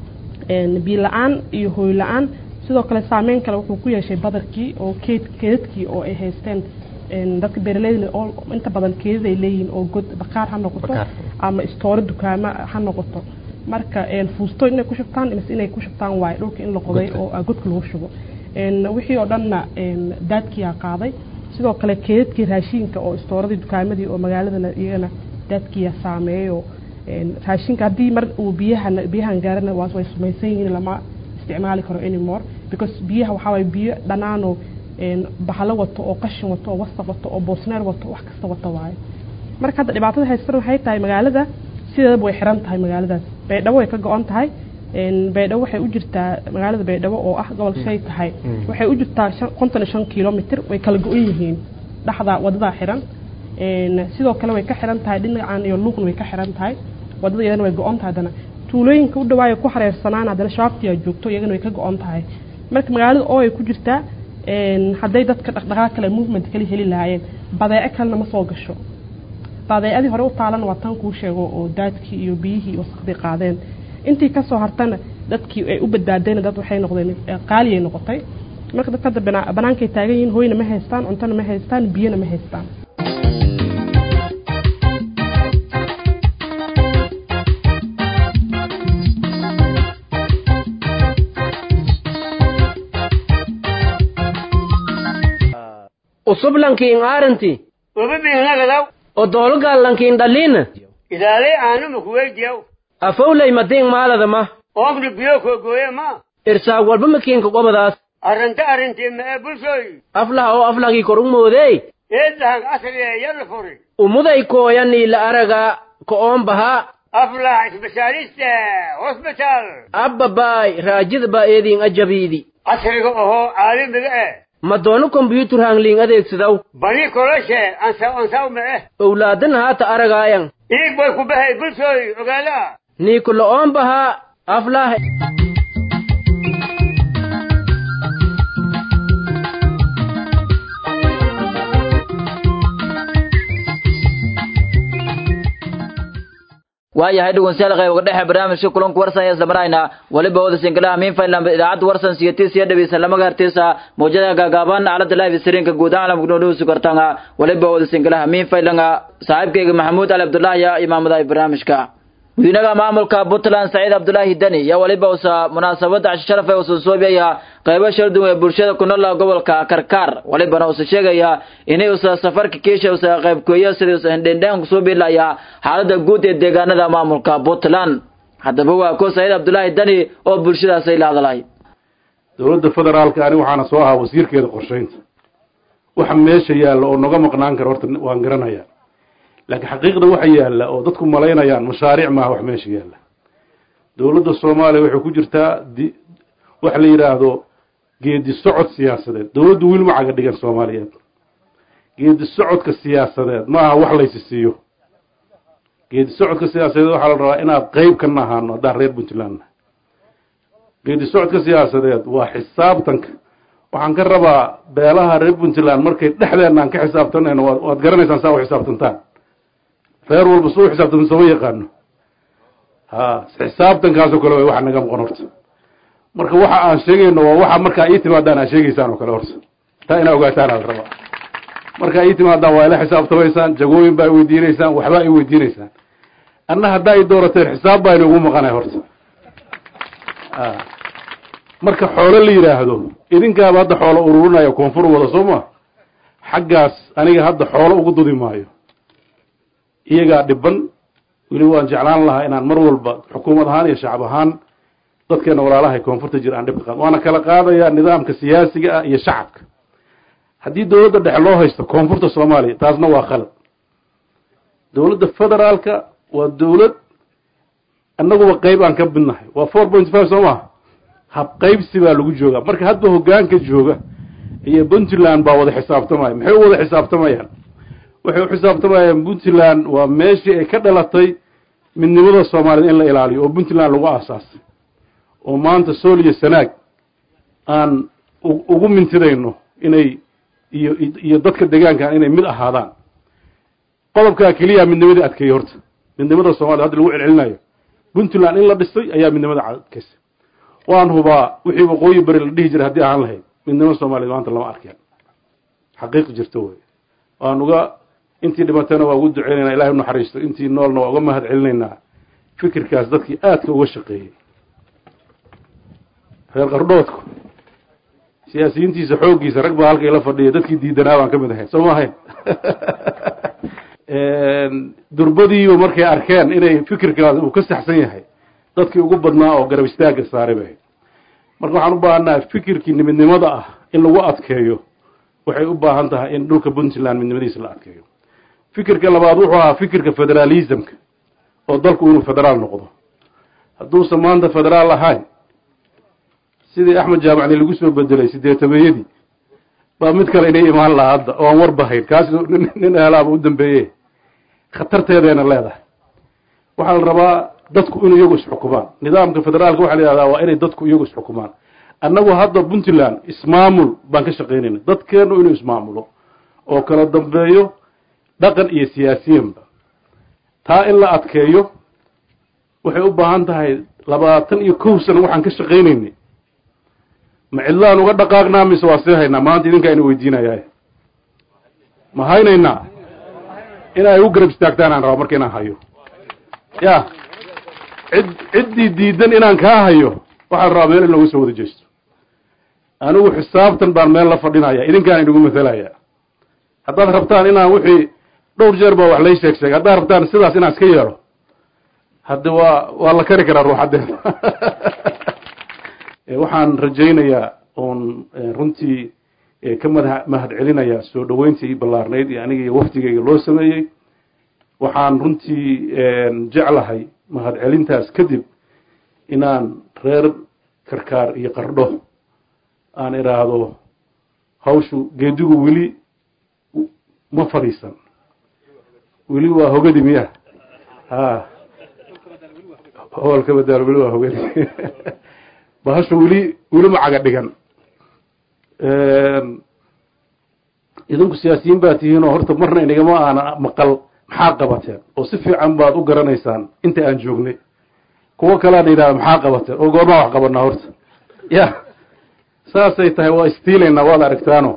biyo la-aan iyo hooy la-aan sidoo kale saameyn kale wuxuu ku yeeshay badarkii oo keed keedadkii oo ay haysteen dadka beeraleyda inta badan keedaday leeyihiin oo god baqaar ha noqoto ama istooro dukaamo ha noqoto marka fuusto inay ku shubtaan mise inay ku shubtaan waaye dhulka in la qoday oo godka lagu shubo wixii oo dhanna daadkiyaa qaaday sidoo kale keedadkii raashiinka oo istooradii dukaamadii oo magaaladana iyagana daadkiyaa saameeyo raashinka haddii mar uu biyaha biyahan gaarana waa way sumaysan yihiin lama isticmaali karo anymore because biyaha waxaa waye biyo dhanaanoo bahalo wato oo qashin wato oo wasaq wato oo boosneer wato wax kasta wato waaye marka hadda dhibaatada haystan waxay tahay magaalada sideedaba way xiran tahay magaaladaas baydhabo way ka go-on tahay baydhabo waxay u jirtaa magaalada baydhabo oo ah gobol shay tahay waxay u jirtaa konton iyo shan kilomitr way kala go-on yihiin dhexda wadadaa xiran sidoo kale way ka xiran tahay dhinacan iyo luuqna way ka xiran tahay wadada iyadana way go-on tahay haddana tuulooyinka u dhawaayo ku xareersanaan haddana shabaabtiyaa joogto iyagana way ka go-on tahay marka magaalada oo ay ku jirtaa hadday dadka dhaqdhaqaaq kale movement kale heli lahaayeen badeeco kalena ma soo gasho badeecadii hore u taalana waa tan kuu sheego oo daadkii iyo biyihii wasaqdii qaadeen intii kasoo hartana dadkii ay u badbaadeen dad waxay noqdeen qaaliyay noqotay marka dadka hadda banaankay taagan yihiin hooyna ma haystaan cuntona ma haystaan biyona ma haystaan usub lankiin aaranti ubibinagadaw oo doologaal lankiin dhaliina idaalay aanuma kuweydiyaw afowlay madiin maalada ma oomna biyo koogooye ma irsaag walba makiinka qobadaas arrinta arrintii ma ee bulshooy aflaha oo aflahgii kor u moodey eedahag asriya yalla furi umuday kooyanii la araga ko'oon bahaa aflah isbitaalista hosbitaal abbabaay raajida baa eediin ajabiidi casriga ohoo caalamiga eh ma doono kombyuutar hangliin adeegsadaw bani koloshe ansaw ansaw ma eh owlaadan haata aragaayan iig bay ku bahay bulshooy ogaala niiku lo'oon bahaa aflah waayahay dhegeystayaal qayb dhexe barnaamijka kulanka warsan ee isla marayna waliba wada sinkalaha miinfailand idaacadda warsan siyatis iyo dhegeysan lama gaartaysa mawjada gaagaaban aalada live streamka guud ahaan lamku dhowsu kartanga waliba wada sinkalaha miinfailanga saaxiibkayga maxamuud ali abdullaahi iyo imaamada barnaamijka madiinaha maamulka puntland saciid abdullaahi deni iyo waliba usa munaasabada casho sharaf ee usa soobiyaya qaybo sharduwan ee bulshada ku nool gobolka karkaar walibana usa sheegaya inay usa safarka kiisha usa qaybkooyo sidii usa hindhendhaan kusoo biilaya xaalada guud ee deegaanada maamulka puntland haddaba waa ko saciid abdullaahi deni oo bulshadaasay la hadlay dowladda federaalka ani waxaana soo ahaa wasiirkeeda qorshaynta waxa meesha yaalla oo noga maqnaan kara horta waan garanayaa laakiin xaqiiqda waxa yaalla oo dadku malaynayaan mashaariic maaha wax meesha yaalla dowladda soomaaliya waxay ku jirtaa di waxa la yidhaahdo geedi socod siyaasadeed dowladdu wiil ma caga dhigan soomaaliyeed geedi socodka siyaasadeed ma aha wax laysi siiyo geedi socodka siyaasadeed waxaa la rabaa inaad qeyb ka nahaano haddaan reer puntland nahay geedi socodka siyaasadeed waa xisaabtanka waxaan ka rabaa beelaha reer puntland markay dhexdeenna aan ka xisaabtanayno waad waad garanaysaan saa u xisaabtantaan reer walba suu xisaabtanta sooma yaqaano ha xisaabtankaasoo kale way waxa naga maqon horta marka waxa aan sheegayno waa waxa markaa ii timaadaan aad sheegaysaan oo kale horta taa inaa ogaataan ala rabaa markaa ii timaadaan waa ila xisaabtamaysaan jagooyin baa weydiinaysaan waxbaa i weydiinaysaan anna haddaa i doorateen xisaab baa inugu maqanay horta marka xoolo la yidhaahdo idinkaaba hadda xoolo ururinaya koonfur wada soo ma xaggaas aniga hadda xoolo ugu dudi maayo iyagaa dhiban weli waan jeclaan lahaa inaan mar walba xukuumad ahaan iyo shacab ahaan dadkeena walaalahay koonfurta jira aan dhibka qaad waana kala qaadayaa nidaamka siyaasiga ah iyo shacabka haddii dowladda dhexe loo haysto koonfurta soomaaliya taasna waa khalad dowladda federaalka waa dowlad annaguba qeyb aan ka midnahay waa four point five soo maha hab qaybsi baa lagu joogaa marka hadba hoggaanka jooga iyo puntland baa wada xisaabtamaya maxay u wada xisaabtamayaan waxay u xisaabtamayaan puntland waa meeshii ay ka dhalatay midnimada soomaaliyed in la ilaaliyo oo puntland lagu aasaasay oo maanta sool iyo sanaag aan ugu mintidayno inay iyo iyo dadka deegaankan inay mid ahaadaan qodobkaa keliya midnimadii adkeeyey horta midnimada soomaliya hadda lagu celcelinayo puntland in la dhisay ayaa midnimada adkaysay waan hubaa wixii waqooyi bari la dhihi jiray haddii ahaan lahayd midnimo soomaaliyed maanta lama arkeen xaqiiq jirto wey waan uga intii dhimatayna waa ugu duceynayna ilahay unaxariisto intii noolna waa uga mahad celinaynaa fikirkaas dadkii aadka uga shaqeeyey reer qardhoodku siyaasiyiintiisa xooggiisa rag baa halka ila fadhiya dadkii diidanaa baan ka mid ahayn soo ma ahayn durbadiiba markay arkeen inay fikirkaas uu ka saxsan yahay dadkii ugu badnaa oo garab istaagga saaray bay marka waxaan u baahannahay fikirkii midnimada ah in lagu adkeeyo waxay u baahan tahay in dhulka puntland midnimadiisa la adkeeyo fikirka labaad wuxuu ahaa fikirka federaalismka oo dalku inuu federaal noqdo hadduusan maanta federaal ahayn sidii axmed jaamacni lagu soo bedelay sideetameeyadii baa mid kale inay imaan lahaa hadda oo aan warbahayn kaas nin eelaaba u dambeeye khatarteedayna leedahay waxaa la rabaa dadku inuu iyagu isxukumaan nidaamka federaalka waxa la yihahdaa waa inay dadku iyagu isxukumaan annagu hadda puntland ismaamul baan ka shaqaynayna dadkeenu inuu ismaamulo oo kala dambeeyo dhaqan iyo siyaasiyanba taa in la adkeeyo waxay u baahan tahay labaatan iyo kow sano waxaan ka shaqaynaynay ma cidlaan uga dhaqaaqnaa mise waa sii haynaa maanta idinkaa ina weydiinayaa ma haynaynaa in ay u garab istaagtaan aan rabaa marka inaan hayo ya cid ciddii diidan inaan kaa hayo waxaan rabaa meel in lagu soo wada jeesto anigu xisaabtan baan meel la fadhinaya idinkaan inugu matalaya haddaad rabtaan inaan wixii dhowr jeer baa wax lay sheeg sheegay haddaad rabtaan sidaas inaan iska yeelo hadde waa waa la kari karaa ruuxaddeeda waxaan rajaynayaa oon runtii ka mada mahad celinayaa soo dhoweyntii ballaarnayd iyo aniga iyo wafdigayga loo sameeyey waxaan runtii jeclahay mahad celintaas kadib inaan reer karkaar iyo qardho aan idhaahdo hawshu geedigu weli ma fadhiisan weli waa hogadi miya ha hoolka badaal weli waa hogadi bahashu weli weli ma caga dhigan idinku siyaasiyiin baa tihiin oo horta marna inagama aana maqal maxaa qabateen oo si fiican baad u garanaysaan inta aan joognay kuwo kalean yidhahda maxaa qabateen oo goormaa wax qabanaa horta ya saasay tahay waa istiilaynaa waad aragtaano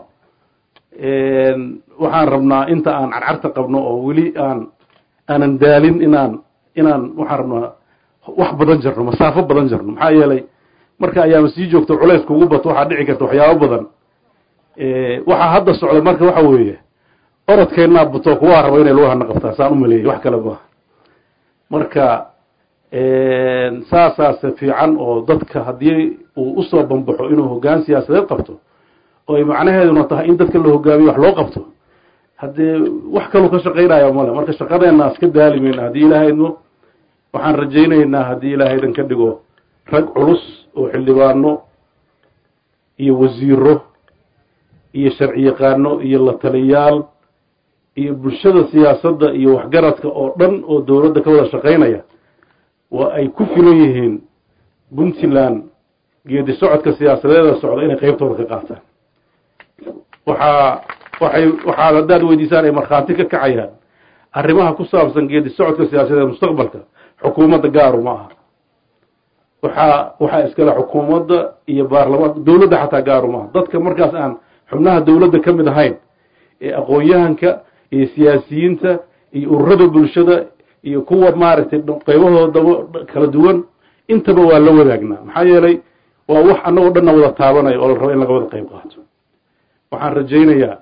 waxaan rabnaa inta aan carcarta qabno oo weli aan aanan daalin inaan inaan waxaan rabnaa wax badan jarno masaafo badan jarno maxaa yeelay marka ayaama sii joogto culays kugu bato waxaa dhici karta waxyaabo badan waxaa hadda socda marka waxa weeye orodkeennaa bato kuwaa raba inay lugahana qabtaan saan u maleeyay wax kale maaha marka saasaase fiican oo dadka haddii uu usoo bambaxo inuu hoggaan siyaasadeed qabto oo ay macnaheeduna tahay in dadka la hogaamiyo wax loo qabto haddee wax kaluu ka shaqaynaya male marka shaqadeenna iska daalimayna haddii ilaahayno waxaan rajaynaynaa haddii ilaahaydan ka dhigo rag culus oo xildhibaano iyo wasiiro iyo sharci yaqaano iyo la taliyaal iyo bulshada siyaasadda iyo waxgaradka oo dhan oo dowladda ka wada shaqaynaya waa ay ku filan yihiin puntland geedi socodka siyaasadeeda socda inay qeybtooda ka qaataan waxaa waxay waxaad haddaad weydiisaan ay markhaati ka kacayaan arrimaha ku saabsan geedi socodka siyaasadeed mustaqbalka xukuumadda gaaru ma aha waxaa waxaa iskale xukuumadda iyo baarlamaanka dowladda xataa gaaru maaha dadka markaas aan xubnaha dowladda ka mid ahayn ee aqoon-yahanka iyo siyaasiyiinta iyo ururada bulshada iyo kuwa maaragtay qeybahoodaba kala duwan intaba waa la wadaagnaa maxaa yeelay waa wax annagoo dhanna wada taabanaya oo la rabo in laga wada qeyb qaato waxaan rajaynayaa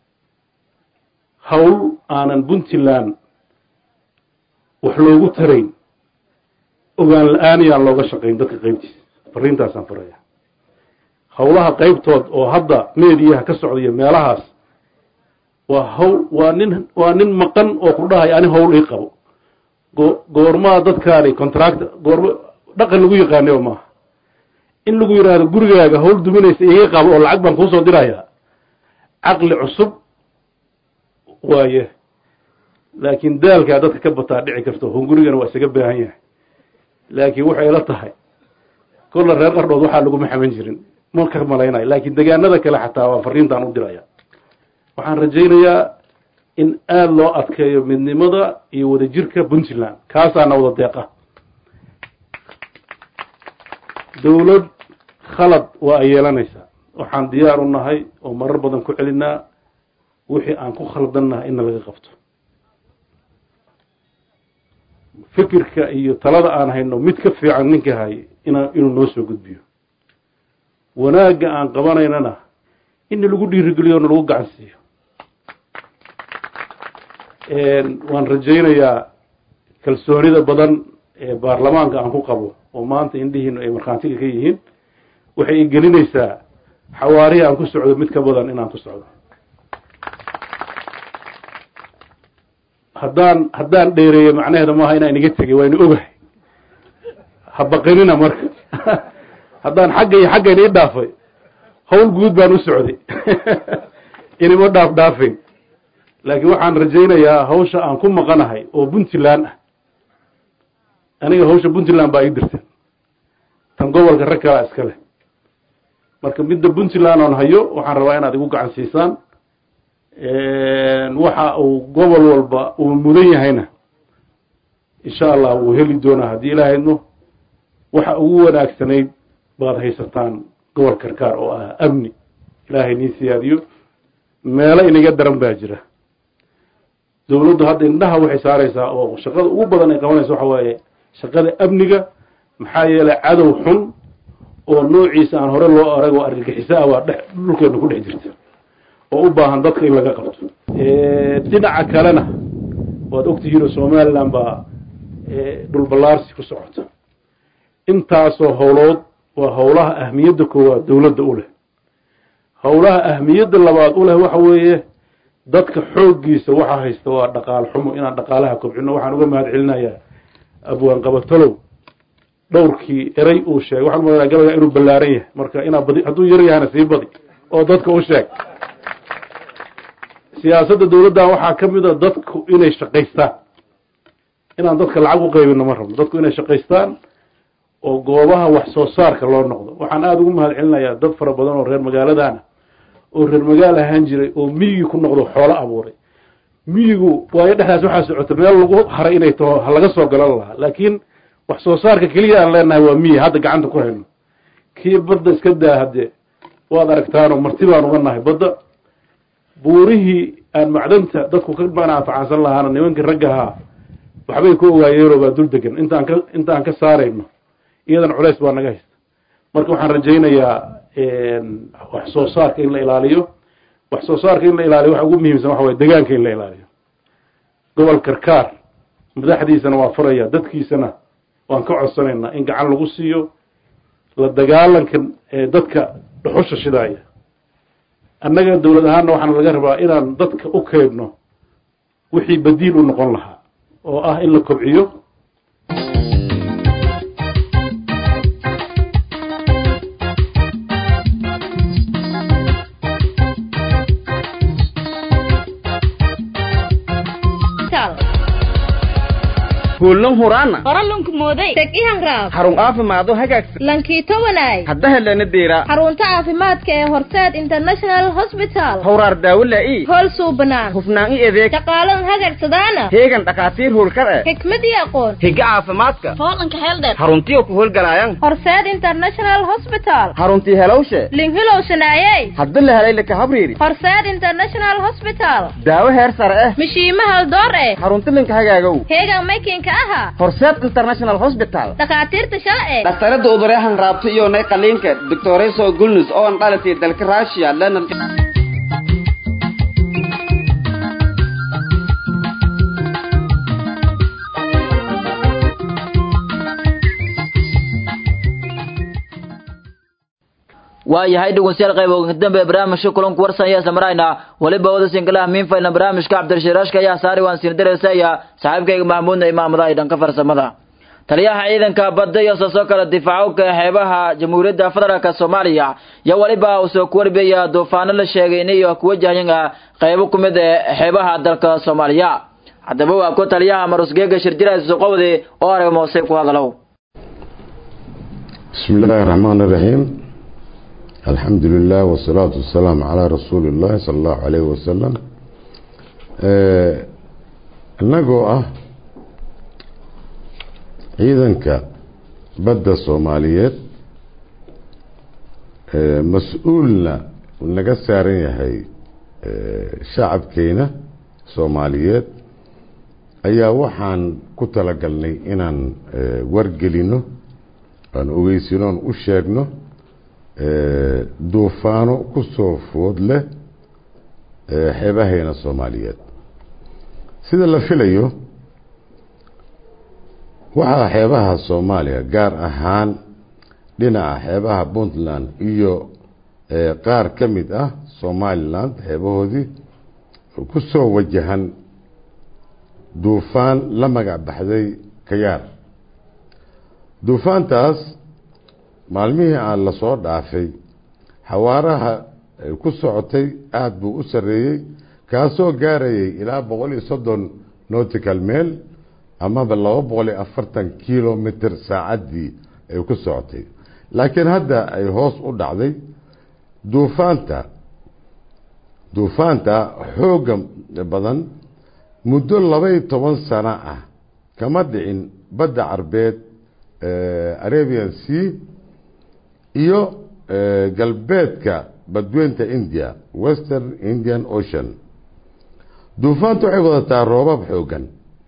hawl aanan puntland wax loogu tarayn ogaan la-aan yaan looga shaqayn dadka qeybtiisa fariintaasaan faraya howlaha qeybtood oo hadda meediyaha ka socdaiyo meelahaas waa hawl waa nin waa nin maqan oo ku dhahay ani hawl ii qabo go goormaa dadkaani contract goorma dhaqan lagu yaqaanay maaha in lagu yidhaahdo gurigaaga hawl duminaysa iga qabo oo lacag baan kuusoo dirayaa caqli cusub waaye laakiin daalkaa dadka ka bataa dhici karto hungurigana waa isaga baahan yahay laakiin waxay ila tahay kolla reer qardhood waxaa laguma xaman jirin ma ka malaynayo laakiin degaanada kale xataa waa fariintaan u diraya waxaan rajaynayaa in aada loo adkeeyo midnimada iyo wadajirka puntland kaasaana wada deeqa dowlad khalad waa ay yeelanaysaa waxaan diyaar u nahay oo marar badan ku celinaa wixii aan ku khaldannahay inna laga qabto fikirka iyo talada aan hayno mid ka fiican ninka hay ina inuu noo soo gudbiyo wanaagga aan qabanaynana in lagu dhiirigeliyo na lagu gacan siiyo waan rajaynayaa kalsoonida badan ee baarlamaanka aan ku qabo oo maanta indhihiinu ay markhaantiga ka yihiin waxay igelinaysaa xawaarihi aan ku socdo mid ka badan inaan ku socdo haddaan haddaan dheereeyo macnaheeda maaha inaan iga tegay waa inu ogahay ha baqinina marka haddaan xagga iyo xaggan ii dhaafay hawl guud baan u socday inima dhaaf dhaafayn laakiin waxaan rajaynayaa hawsha aan ku maqanahay oo puntland ah aniga hawsha puntland baa ii dirteen tan gobolka rag kalaa iska leh marka midda puntland oon hayo waxaan rabaa inaad igu gacan siisaan waxa uu gobol walba uu mudan yahayna insha allah wuu heli doonaa haddii ilaahayno waxa ugu wanaagsanayd baad haysataan gobol karkaar oo ah amni ilaahay nii siyaadiyo meelo inaga daran baa jira dowladdu hadda indhaha waxay saaraysaa oo shaqada ugu badan ay qabanaysa waxa waaye shaqada amniga maxaa yeelay cadow xun oo noociisa aan hore loo arag oo argagixiso ah waa dhex dhulkeena ku dhex jirta oo u baahan dadka in laga qabto dhinaca kalena waad ogtihiin oo somaliland baa dhul ballaarsi ku socota intaasoo howlood waa howlaha ahmiyadda koowaad dowladda u leh howlaha ahmiyadda labaad u leh waxa weeye dadka xooggiisa waxa haysta waa dhaqaal xumo inaan dhaqaalaha kobcino waxaan uga mahad celinayaa abwaan qabatalow dhowrkii erey uu sheegay waxaan umaleynaa gabayga inuu ballaaran yahay marka inaa badi hadduu yar yahana sii badi oo dadka u sheeg siyaasadda dowladdan waxaa ka mid a dadku inay shaqaystaan inaan dadka lacag u qaybino ma rabno dadku inay shaqaystaan oo goobaha wax soo saarka loo noqdo waxaan aada ugu mahad celinayaa dad fara badan oo reer magaaladaana oo reer magaal ahaan jiray oo miyigii ku noqdo xoolo abuuray miyigu waayo dhexdaas waxaa socota meel lagu haray inay taho ha laga soo galan lahaa laakiin wax soo saarka keliya aan leenahay waa miyi hadda gacanta ku hayno kii badda iska daa haddee waad aragtaanoo marti baan uga nahay badda buurihii aan macdanta dadku ka manaafacaansan lahaana nimankii raggahaa waxbay ku ogaayeenoo baa dul degan intaan ka inta aan ka saarayno iyadan culays baa naga haysta marka waxaan rajaynayaa wax soo saarka in la ilaaliyo wax soo saarka in la ilaaliyo waxa ugu muhiimsan waxa waye degaanka in la ilaaliyo gobol karkaar madaxdiisana waa furaya dadkiisana waan ka codsanaynaa in gacan lagu siiyo la dagaalanka dadka dhuxusha shidaaya annaga dowlad ahaanna waxaana laga rabaa inaan dadka u keedno wixii badiil u noqon lahaa oo ah in la kobciyo kuulan huraana qoralunku mooday teg ihanraab xarun caafimaado hagaagsan lankiito wanaay hadda helana deera xarunta caafimaadka ee horseed international hospital hawraar daawo laa'i hool suubanaan hufnaan i adeeg shaqaalan hagagsadaana heegan dhakhaatiir howlkar eh xikmad iyo aqoon higa caafimaadka hoolanka heeldheer xaruntiyo ku howlgalaayan horseed international hospital xaruntii helowshe linhilow shanaayey hadda la helay laka habriiri horseed international hospital daawo heer sare eh mishiima haldoor eh xarunti linka hagaagow heegan maykinka aha horseed international hospital dhakhaatiirta shalce dhakhtarada udureehan raabto iyo nay qaliinka doctoreso gulnus oo an dhalatay dalka russia lana waayahay dhegeystayaal qayb ugu dambe barnaamijka kulanku warsan ayaa samarayna waliba wada sinkalaha miinfayna barnaamijka cabdirashiraashka ayaa saari waan siin dareysaya saaxiibkayga mahmuudna imaamada ay dhanka farsamada taliyaha ciidanka badda iyo soo kala difaacowka xeebaha jamhuuriyadda federaalka soomaaliya iyo waliba uu soo kuwarbiyaya duufaano la sheegay inay ku wajahayan qaybo ku mid ee xeebaha dalka soomaaliya haddaba waa ku taliyaha marusgeega shirjiraas suqowde oo arag moose ku hadalow بسم الله الرحمن الرحيم الحمد لله والصلاة والسلام على رسول الله صلى الله عليه وسلم inagoo ah ciidanka badda soomaaliyeed mas-uulna naga saaran yahay shacabkeena soomaaliyeed ayaa waxaan ku talagalnay inaan wargelino aan ogeysino aan u sheegno duufaano ku soo food leh xeebaheena soomaaliyeed sida la filayo waxaa xeebaha soomaaliya gaar ahaan dhinaca xeebaha puntland iyo qaar ka mid ah somaliland xeebahoodii ku soo wajahan duufaan la magac baxday kayaar duufaantaas maalmihii aan la soo dhaafay xawaaraha ku socotay aada buu u sarreeyey kaasoo gaarayay ilaa boqol iyo soddon nautical mail amaba laba boqol iyo afartan kilomitr saacaddii ay ku socotay laakiin hadda ay hoos u dhacday duufaanta duufaanta xoogga badan muddo labaiyo toban sano ah kama dhicin badda carbeed arabian sea iyo galbeedka badweynta india western indian ocean duufaantu waxay wadataa roobab xooggan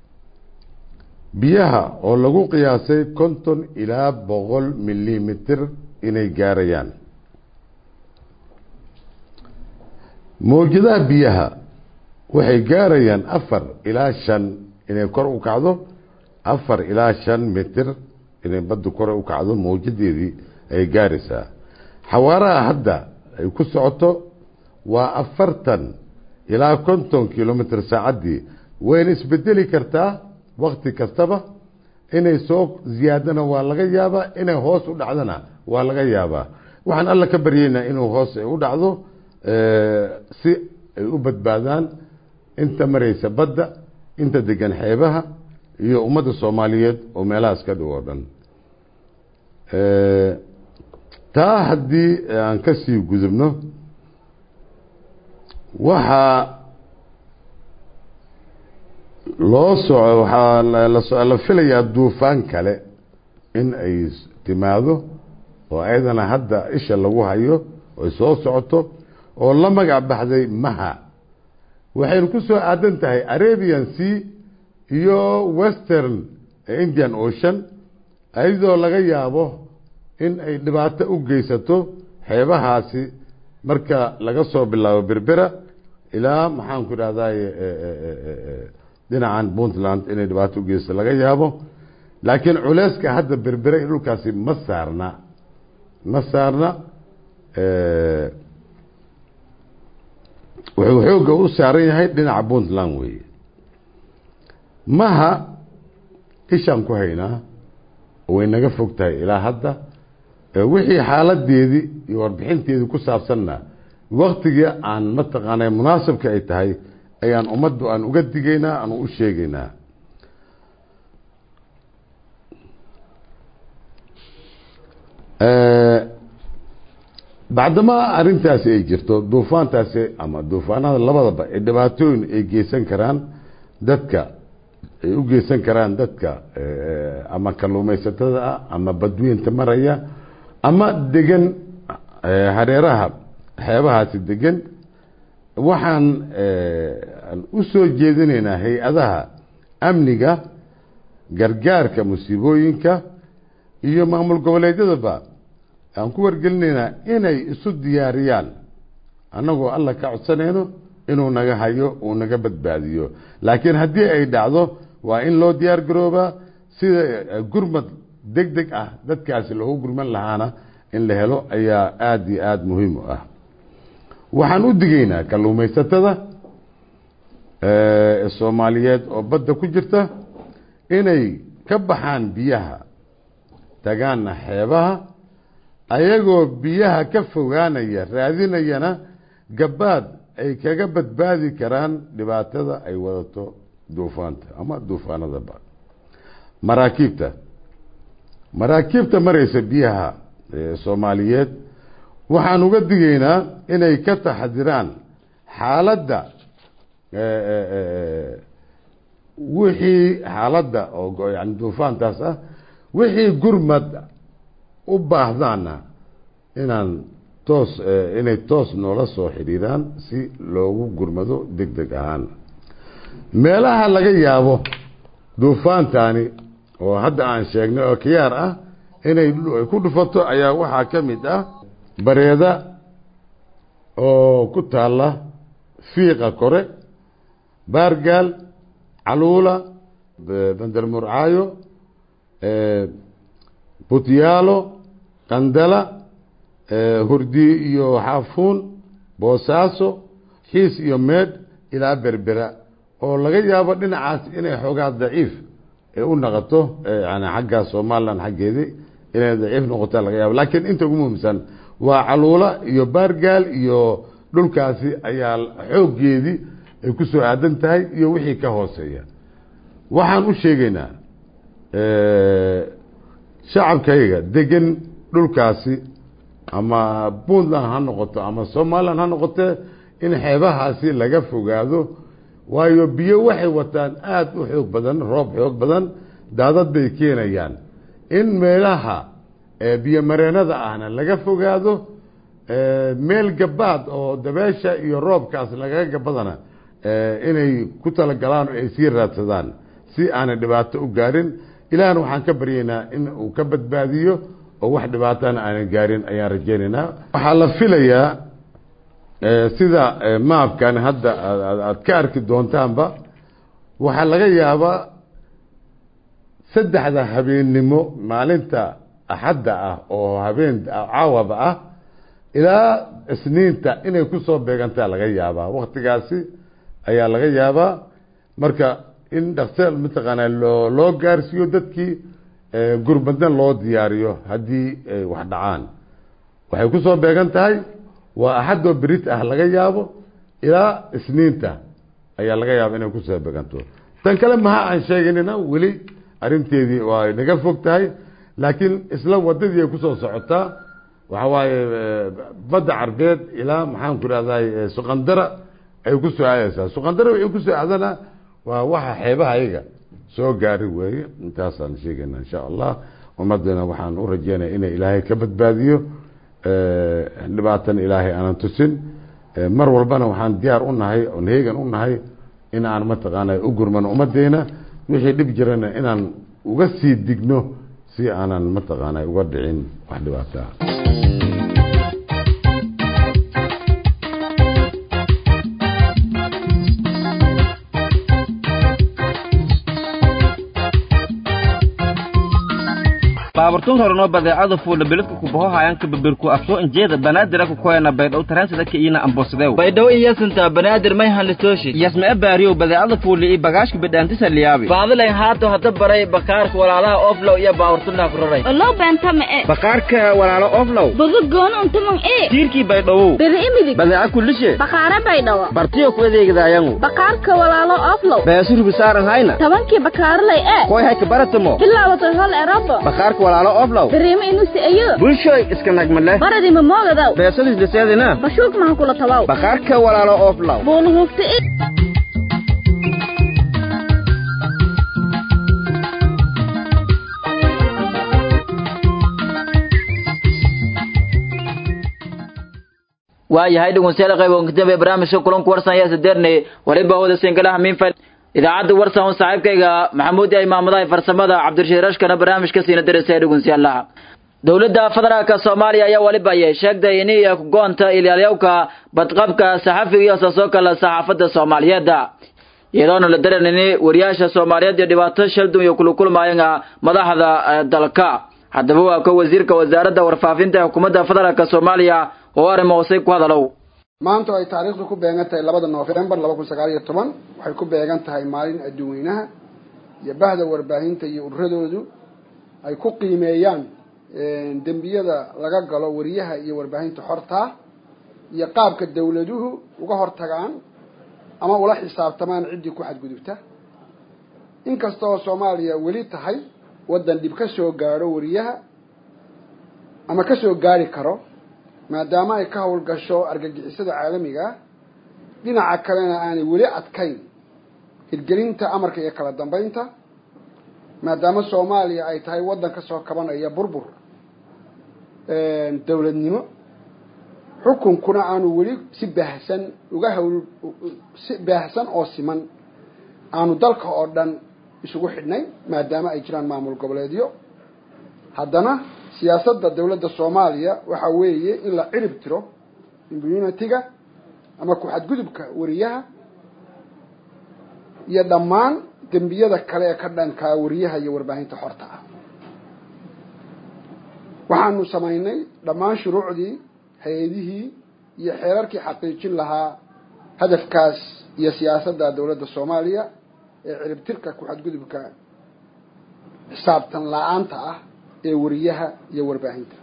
biyaha oo lagu qiyaasay konton ilaa boqol milimitir inay gaarayaan mawjadaha biyaha waxay gaarayaan afar ilaa shan inay kor u kacdo afar ilaa shan mitir inay baddu kor u kacdo mawjadeedii ay gaaraysaa xawaaraha hadda ay ku socoto waa afartan ilaa konton kilomitr saacaddii wayna isbedeli kartaa wakti kastaba inay soo ziyaadana waa laga yaabaa inay hoos u dhacdana waa laga yaabaa waxaan alla ka baryeynaa inuu hoos u dhacdo si ay u badbaadaan inta maraysa badda inta degan xeebaha iyo ummadda soomaaliyeed oo meelahaas ka dhow oo dhan taa haddii aan ka sii gudubno waxaa loo soco waxaa la filayaa duufaan kale in ay timaado oo ayadana hadda isha lagu hayo ay soo socoto oo la magac baxday maha waxaynu ku soo aadan tahay arabian sea iyo western indian ocean ayadoo laga yaabo in ay dhibaato u geysato xeebahaasi marka laga soo bilaabo berbera ilaa maxaan ku idhahday dhinacan puntland inay dhibaato u geysato laga yaabo laakiin culeyska hadda berbera iyo dhulkaasi ma saarna ma saarna wuxuu xoogga u saaran yahay dhinaca puntland weeye maha ishaan ku haynaa way naga fog tahay ilaa hadda wixii xaaladeedii iyo warbixinteedii ku saabsanna waktigii aan mataqaana munaasabka ay tahay ayaan ummaddu aan uga digaynaa aan u sheegaynaa bacdamaa arrintaasi ay jirto duufaantaasi ama duufaanada labadaba ee dhibaatooyin ay geysan karaan dadka ay u geysan karaan dadka ama kalluumaysatada ah ama badweynta maraya ama degan hareeraha xeebahaasi degan waxaan u soo jeedinaynaa hay-adaha amniga gargaarka musiibooyinka iyo maamul goboleedyadaba aan ku wargelinaynaa inay isu diyaariyaan annagoo alla ka codsanayno inuu naga hayo uu naga badbaadiyo laakiin haddii ay dhacdo waa in loo diyaar garoobaa sida gurmad deg deg ah dadkaasi loogu gurman lahaana in la helo ayaa aada iyo aada muhiim u ah waxaan u digaynaa kalluumaysatada soomaaliyeed oo badda ku jirta inay ka baxaan biyaha tagaanna xeebaha ayagoo biyaha ka fogaanaya raadinayana gabaad ay kaga badbaadi karaan dhibaatada ay wadato duufaanta ama duufaanadaba maraakiibta maraakiibta maraysa biyaha soomaaliyeed waxaan uga digaynaa inay ka taxadiraan xaaladda wixii xaaladda oo yani duufaantaas ah wixii gurmad u baahdaana inaan toos inay toos noola soo xidhiiraan si loogu gurmado deg deg ahaan meelaha laga yaabo duufaantani oo hadda aan sheegnay oo kiyaar ah inay ku dhufato ayaa waxaa ka mid ah bareeda oo ku taalla fiiqa kore baargaal caluula bandarmurcaayo butyaalo qandala hurdi iyo xaafuun boosaaso xiis iyo meedh ilaa berbera oo laga yaabo dhinacaas inay xoogaa daciif u noqoto yani xagga somalilan xaggeedii inay daciif noqota laga yaabo laakiin inta ugu muhiimsan waa caluula iyo baargaal iyo dhulkaasi ayaa xooggeedii ay ku soo aadan tahay iyo wixii ka hooseeya waxaan u sheegaynaa shacabkayga degan dhulkaasi ama puntland ha noqoto ama somalilan ha noqotee in xeebahaasi laga fogaado waayo biyo waxay wataan aada u xoog badan roob xoog badan daadad bay keenayaan in meelaha biyo mareenada ahna laga fogaado meel gabaad oo dabeesha iyo roobkaas lagaga gabadana inay ku talagalaan oo ay sii raadsadaan si aanay dhibaato u gaarin ilaahna waxaan ka baryaynaa in uu ka badbaadiyo oo wax dhibaatana aanan gaarin ayaan rajaynaynaa waxaa la filayaa sida maabkan hadda aad ka arki doontaanba waxaa laga yaabaa saddexda habeennimo maalinta axadda ah oo habeen caawaba ah ilaa isniinta inay ku soo beegantaa laga yaabaa waktigaasi ayaa laga yaabaa marka in dhakse mataqaanaa loo loo gaarsiiyo dadkii gurmadna loo diyaariyo haddii ay wax dhacaan waxay ku soo beegan tahay waa axadoo berit ah laga yaabo ilaa isniinta ayaa laga yaaba inay kusoo beeganto tan kale maha aan sheeganina weli arrinteedii waa naga fog tahay laakiin isla wadadii ay kusoo socotaa waxa waaye badda carbeed ilaa maxaan ku rahday suqandara ay ku soo aadaysaa suqandara waxay kusoo aadana waa waxa xeebaha ayaga soo gaari weeye intaasaan sheegayna insha allah ummadana waxaan u rajeynaya inay ilaahay ka badbaadiyo dhibaatan ilaahay aanan tusin mar walbana waxaan diyaar u nahay oon heegan u nahay in aan mataqaana u gurmano ummadeena wixii dhib jirana inaan uga sii digno si aanan mataqaana uga dhicin wax dhibaataa baaburtun horeno badeecada fuula beledka kubaho hayanka babirku afsoo injeeda banaadira kukoyana baydhow taransida ka iina ambosadew baydhow iyasinta banaadir may hanlitooshi yasmee baariyow badeecada fuuli iyo bagaashka bidhaantisa liyaabi baadilay haato hadda baray bakaarka walaalaha oflow iyo baaburtunaa ku raray olow beentama e bakaarka walaalo oflow boga gooni untuman e tiirkii baydhowow beri imidig badeeca kulishe bakaare baydhawa bartiyo ku adeegidaayangu bakaarka walaalo oflow beesu rubisaaran hayna tobankii bakaarlay e koy hayka baratamo bilaabatay hol erobo bakaarka walaalo oflow beriima inusi ayo bulshoy iska nagmale baradi mamoogadow beesadis liseedina bashuug maha kula tabaw bakaarka walaalo oflow buulahugta i waayahay dhegeystayaal qayb oo kadib barnaamijka kulanku warsan ayaa sadeernay waliba hooda singalaha miinfal idaacadda warsan oo saaxiibkayga maxamuud ay maamadaha farsamada cabdirashiid rashkana barnaamijka siina dareysay dhegeystayaalaha dowladda federaalka soomaaliya ayaa waliba ayay sheegtay in iyo kugoonta ilaalyawka badqabka saxafiga iyo saasoo kale saxaafadda soomaaliyeed iyadoona la daranini wariyaasha soomaaliyeed iyo dhibaato shaldun iyo kulukulmaayanga madaxda dalka haddaba waa ka wasiirka wasaaradda warfaafinta ee xukuumadda federaalka soomaaliya oo arrimo hoosay ku hadalow maanta ay taariikhdu ku beegan tahay labada noofembar laba kun sagaal iyo toban waxay ku beegan tahay maalin adduunweynaha iyo bahda warbaahinta iyo ururadoodu ay ku qiimeeyaan dembiyada laga galo wariyaha iyo warbaahinta xortaa iyo qaabka dawladuhu uga hortagaan ama ula xisaabtamaan ciddii ku xadgudubta inkasta oo soomaaliya weli tahay waddan dhib ka soo gaadho wariyaha ama ka soo gaari karo maadaama ay ka howlgasho argagixisada caalamiga ah dhinaca kalena aanay weli adkayn hirgelinta amarka iyo kala dambeynta maadaama soomaaliya ay tahay waddan ka soo kabanaya burbur dawladnimo xukunkuna aanu weli si baahsan uga hawl si baahsan oo siman aanu dalka oo dhan isugu xidhnay maadaama ay jiraan maamul goboleedyo haddana siyaasadda dawladda soomaaliya waxa weeye in la cirib tiro immunitiga ama ku-xadgudubka wariyaha iyo dhammaan dembiyada kale ee ka dhankaa wariyaha iyo warbaahinta xorta ah waxaanu samaynay dhammaan shuruucdii hay-adihii iyo xeerarkii xaqiijin lahaa hadafkaas iyo siyaasadda dawladda soomaaliya ee ciribtirka ku-xadgudubka xisaabtan la-aanta ah ee wariyaha iyo warbaahinta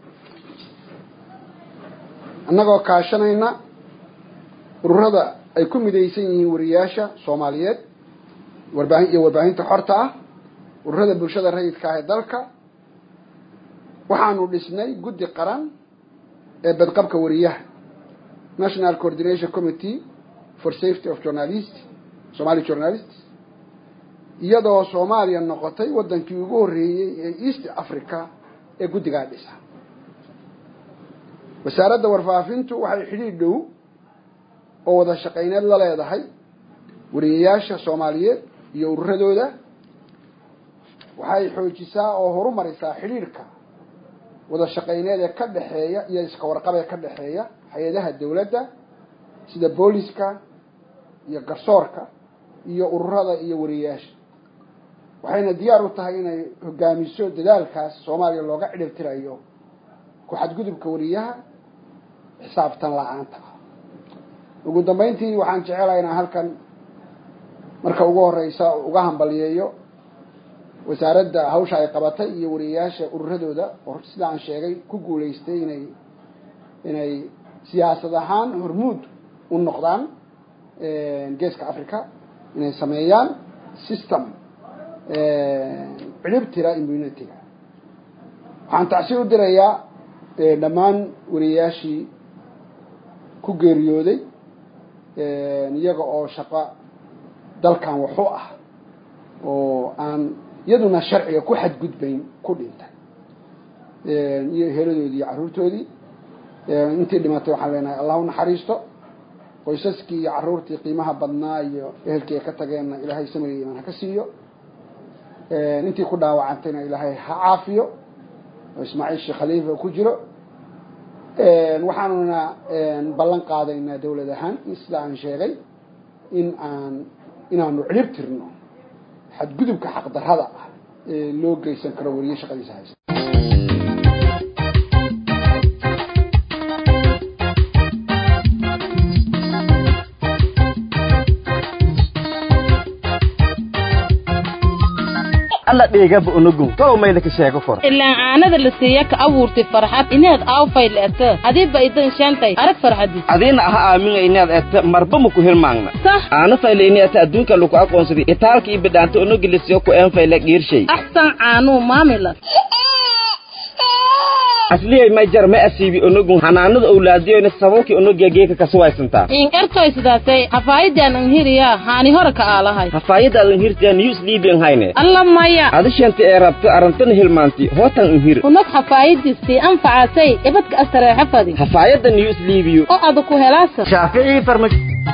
annagoo kaashanayna ururada ay ku midaysan yihiin wariyaasha soomaaliyeed warbaahin iyo warbaahinta xorta ah ururada bulshada rayidka ah ee dalka waxaanu dhisnay guddi qaran ee badqabka wariyaha national coordination committee for safety of journalist somali journalists iyadoo soomaaliya noqotay waddankii ugu horreeyey ee east africa ee guddigaa dhisa wasaaradda warfaafintu waxay xidhiidh dhow oo wada shaqayneed la leedahay wariyayaasha soomaaliyeed iyo ururadooda waxay xoojisaa oo horumarisaa xidhiidhka wada shaqayneed ee ka dhexeeya iyo iska warqab ee ka dhexeeya hay-adaha dawladda sida booliska iyo garsoorka iyo ururada iyo wariyayaasha waxayna diyaar u tahay inay hogaamiso dadaalkaas soomaaliya looga cidhibtirayo ku xadgudubka wariyaha xisaabtan la-aanta ah ugu dambeyntii waxaan jecelahay inaan halkan marka ugu horeysa uga hambaliyeeyo wasaaradda hawsha ay qabatay iyo wariyayaasha ururadooda oo sida aan sheegay ku guulaystay inay inay siyaasad ahaan hormuud u noqdaan geeska africa inay sameeyaan system cidhibtira immunity-ga waxaan tacsi u dirayaa dhammaan wariyayaashii ku geeriyooday iyaga oo shaqo dalkan waxu ah oo aan iyaduna sharciga ku xadgudbayn ku dhintay iyo heladoodii iyo carruurtoodii intii dhimatay waxaan leenahay allah u naxariisto qoysaskii iyo carruurtii qiimaha badnaa iyo ehelkii ay ka tageenna ilaahay samriga imaan ha ka siiyo intii ku dhaawacantayna ilaahay ha caafiyo oo ismaaciil sheekh khaliifa ku jiro waxaanuna ballan qaadaynaa dawlad ahaan sida aan sheegay in aan inaanu cilib tirno xadgudubka xaqdarrada ah ee loo geysan karo wariye shaqadiisa haysa alla dhigaba unugun tolow mayda ka sheego kor ilaan caanada la siiya ka abuurtay farxad inaad aawfay le'ata adiba idan shaantay arag farxadis adiina aha aaminga inaad eta marba maku hilmaangna sah aana fayle ini ata adduunka lagu aqoonsaday itaalka ii bidhaanta unugilisiyo ku een fayle giirshay axsan caanuu maamilas asliyay may jar ma asiibi unugun hanaanada owlaadiyoyna sababkii unugiya geeka kasuwaysantaa in ertoy sidaasay hafaayadaan anhiriyaa haani hore ka aalahay hafaayadaadan hirtaa news liibian hayne alla maya adishanta ee rabto arantana hilmaanti hootan inhir unag hafaayadiisii anfacasay ibadka astareexa fadi hafaayadda news liibiyo oo ada ku helaasa shaaficii farma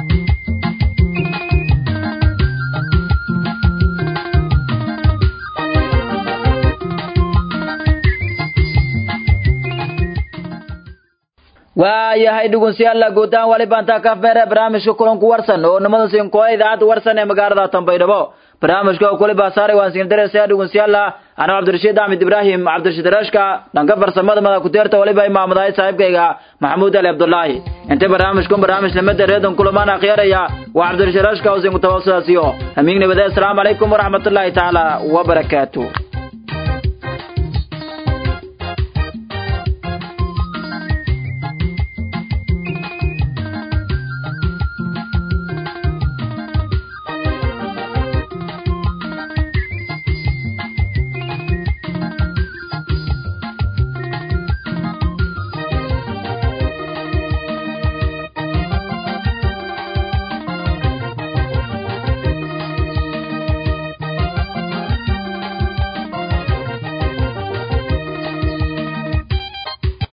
waayahay dhegeystayaal guutaan wali baanta ka feere barnaamijka kulanku warsan oo nimada siinkoa idaacadda warsan ee magaalada Tanbaydhabo barnaamijka oo kuli baasaray waan siin dareysay dhegeystayaal ana Cabdirashiid Ahmed Ibrahim Cabdirashiid Rashka dhanka farsamada mada ku teerta waliba imaamadahay saaxiibkayga Maxamuud Ali Abdullaahi inta barnaamijku barnaamij lamada reedan kulamaan akhyaraya waa Cabdirashiid Rashka oo siin ku tawaasulaasiyo amiin nabada assalamu alaykum wa rahmatullahi ta'ala wa barakatuh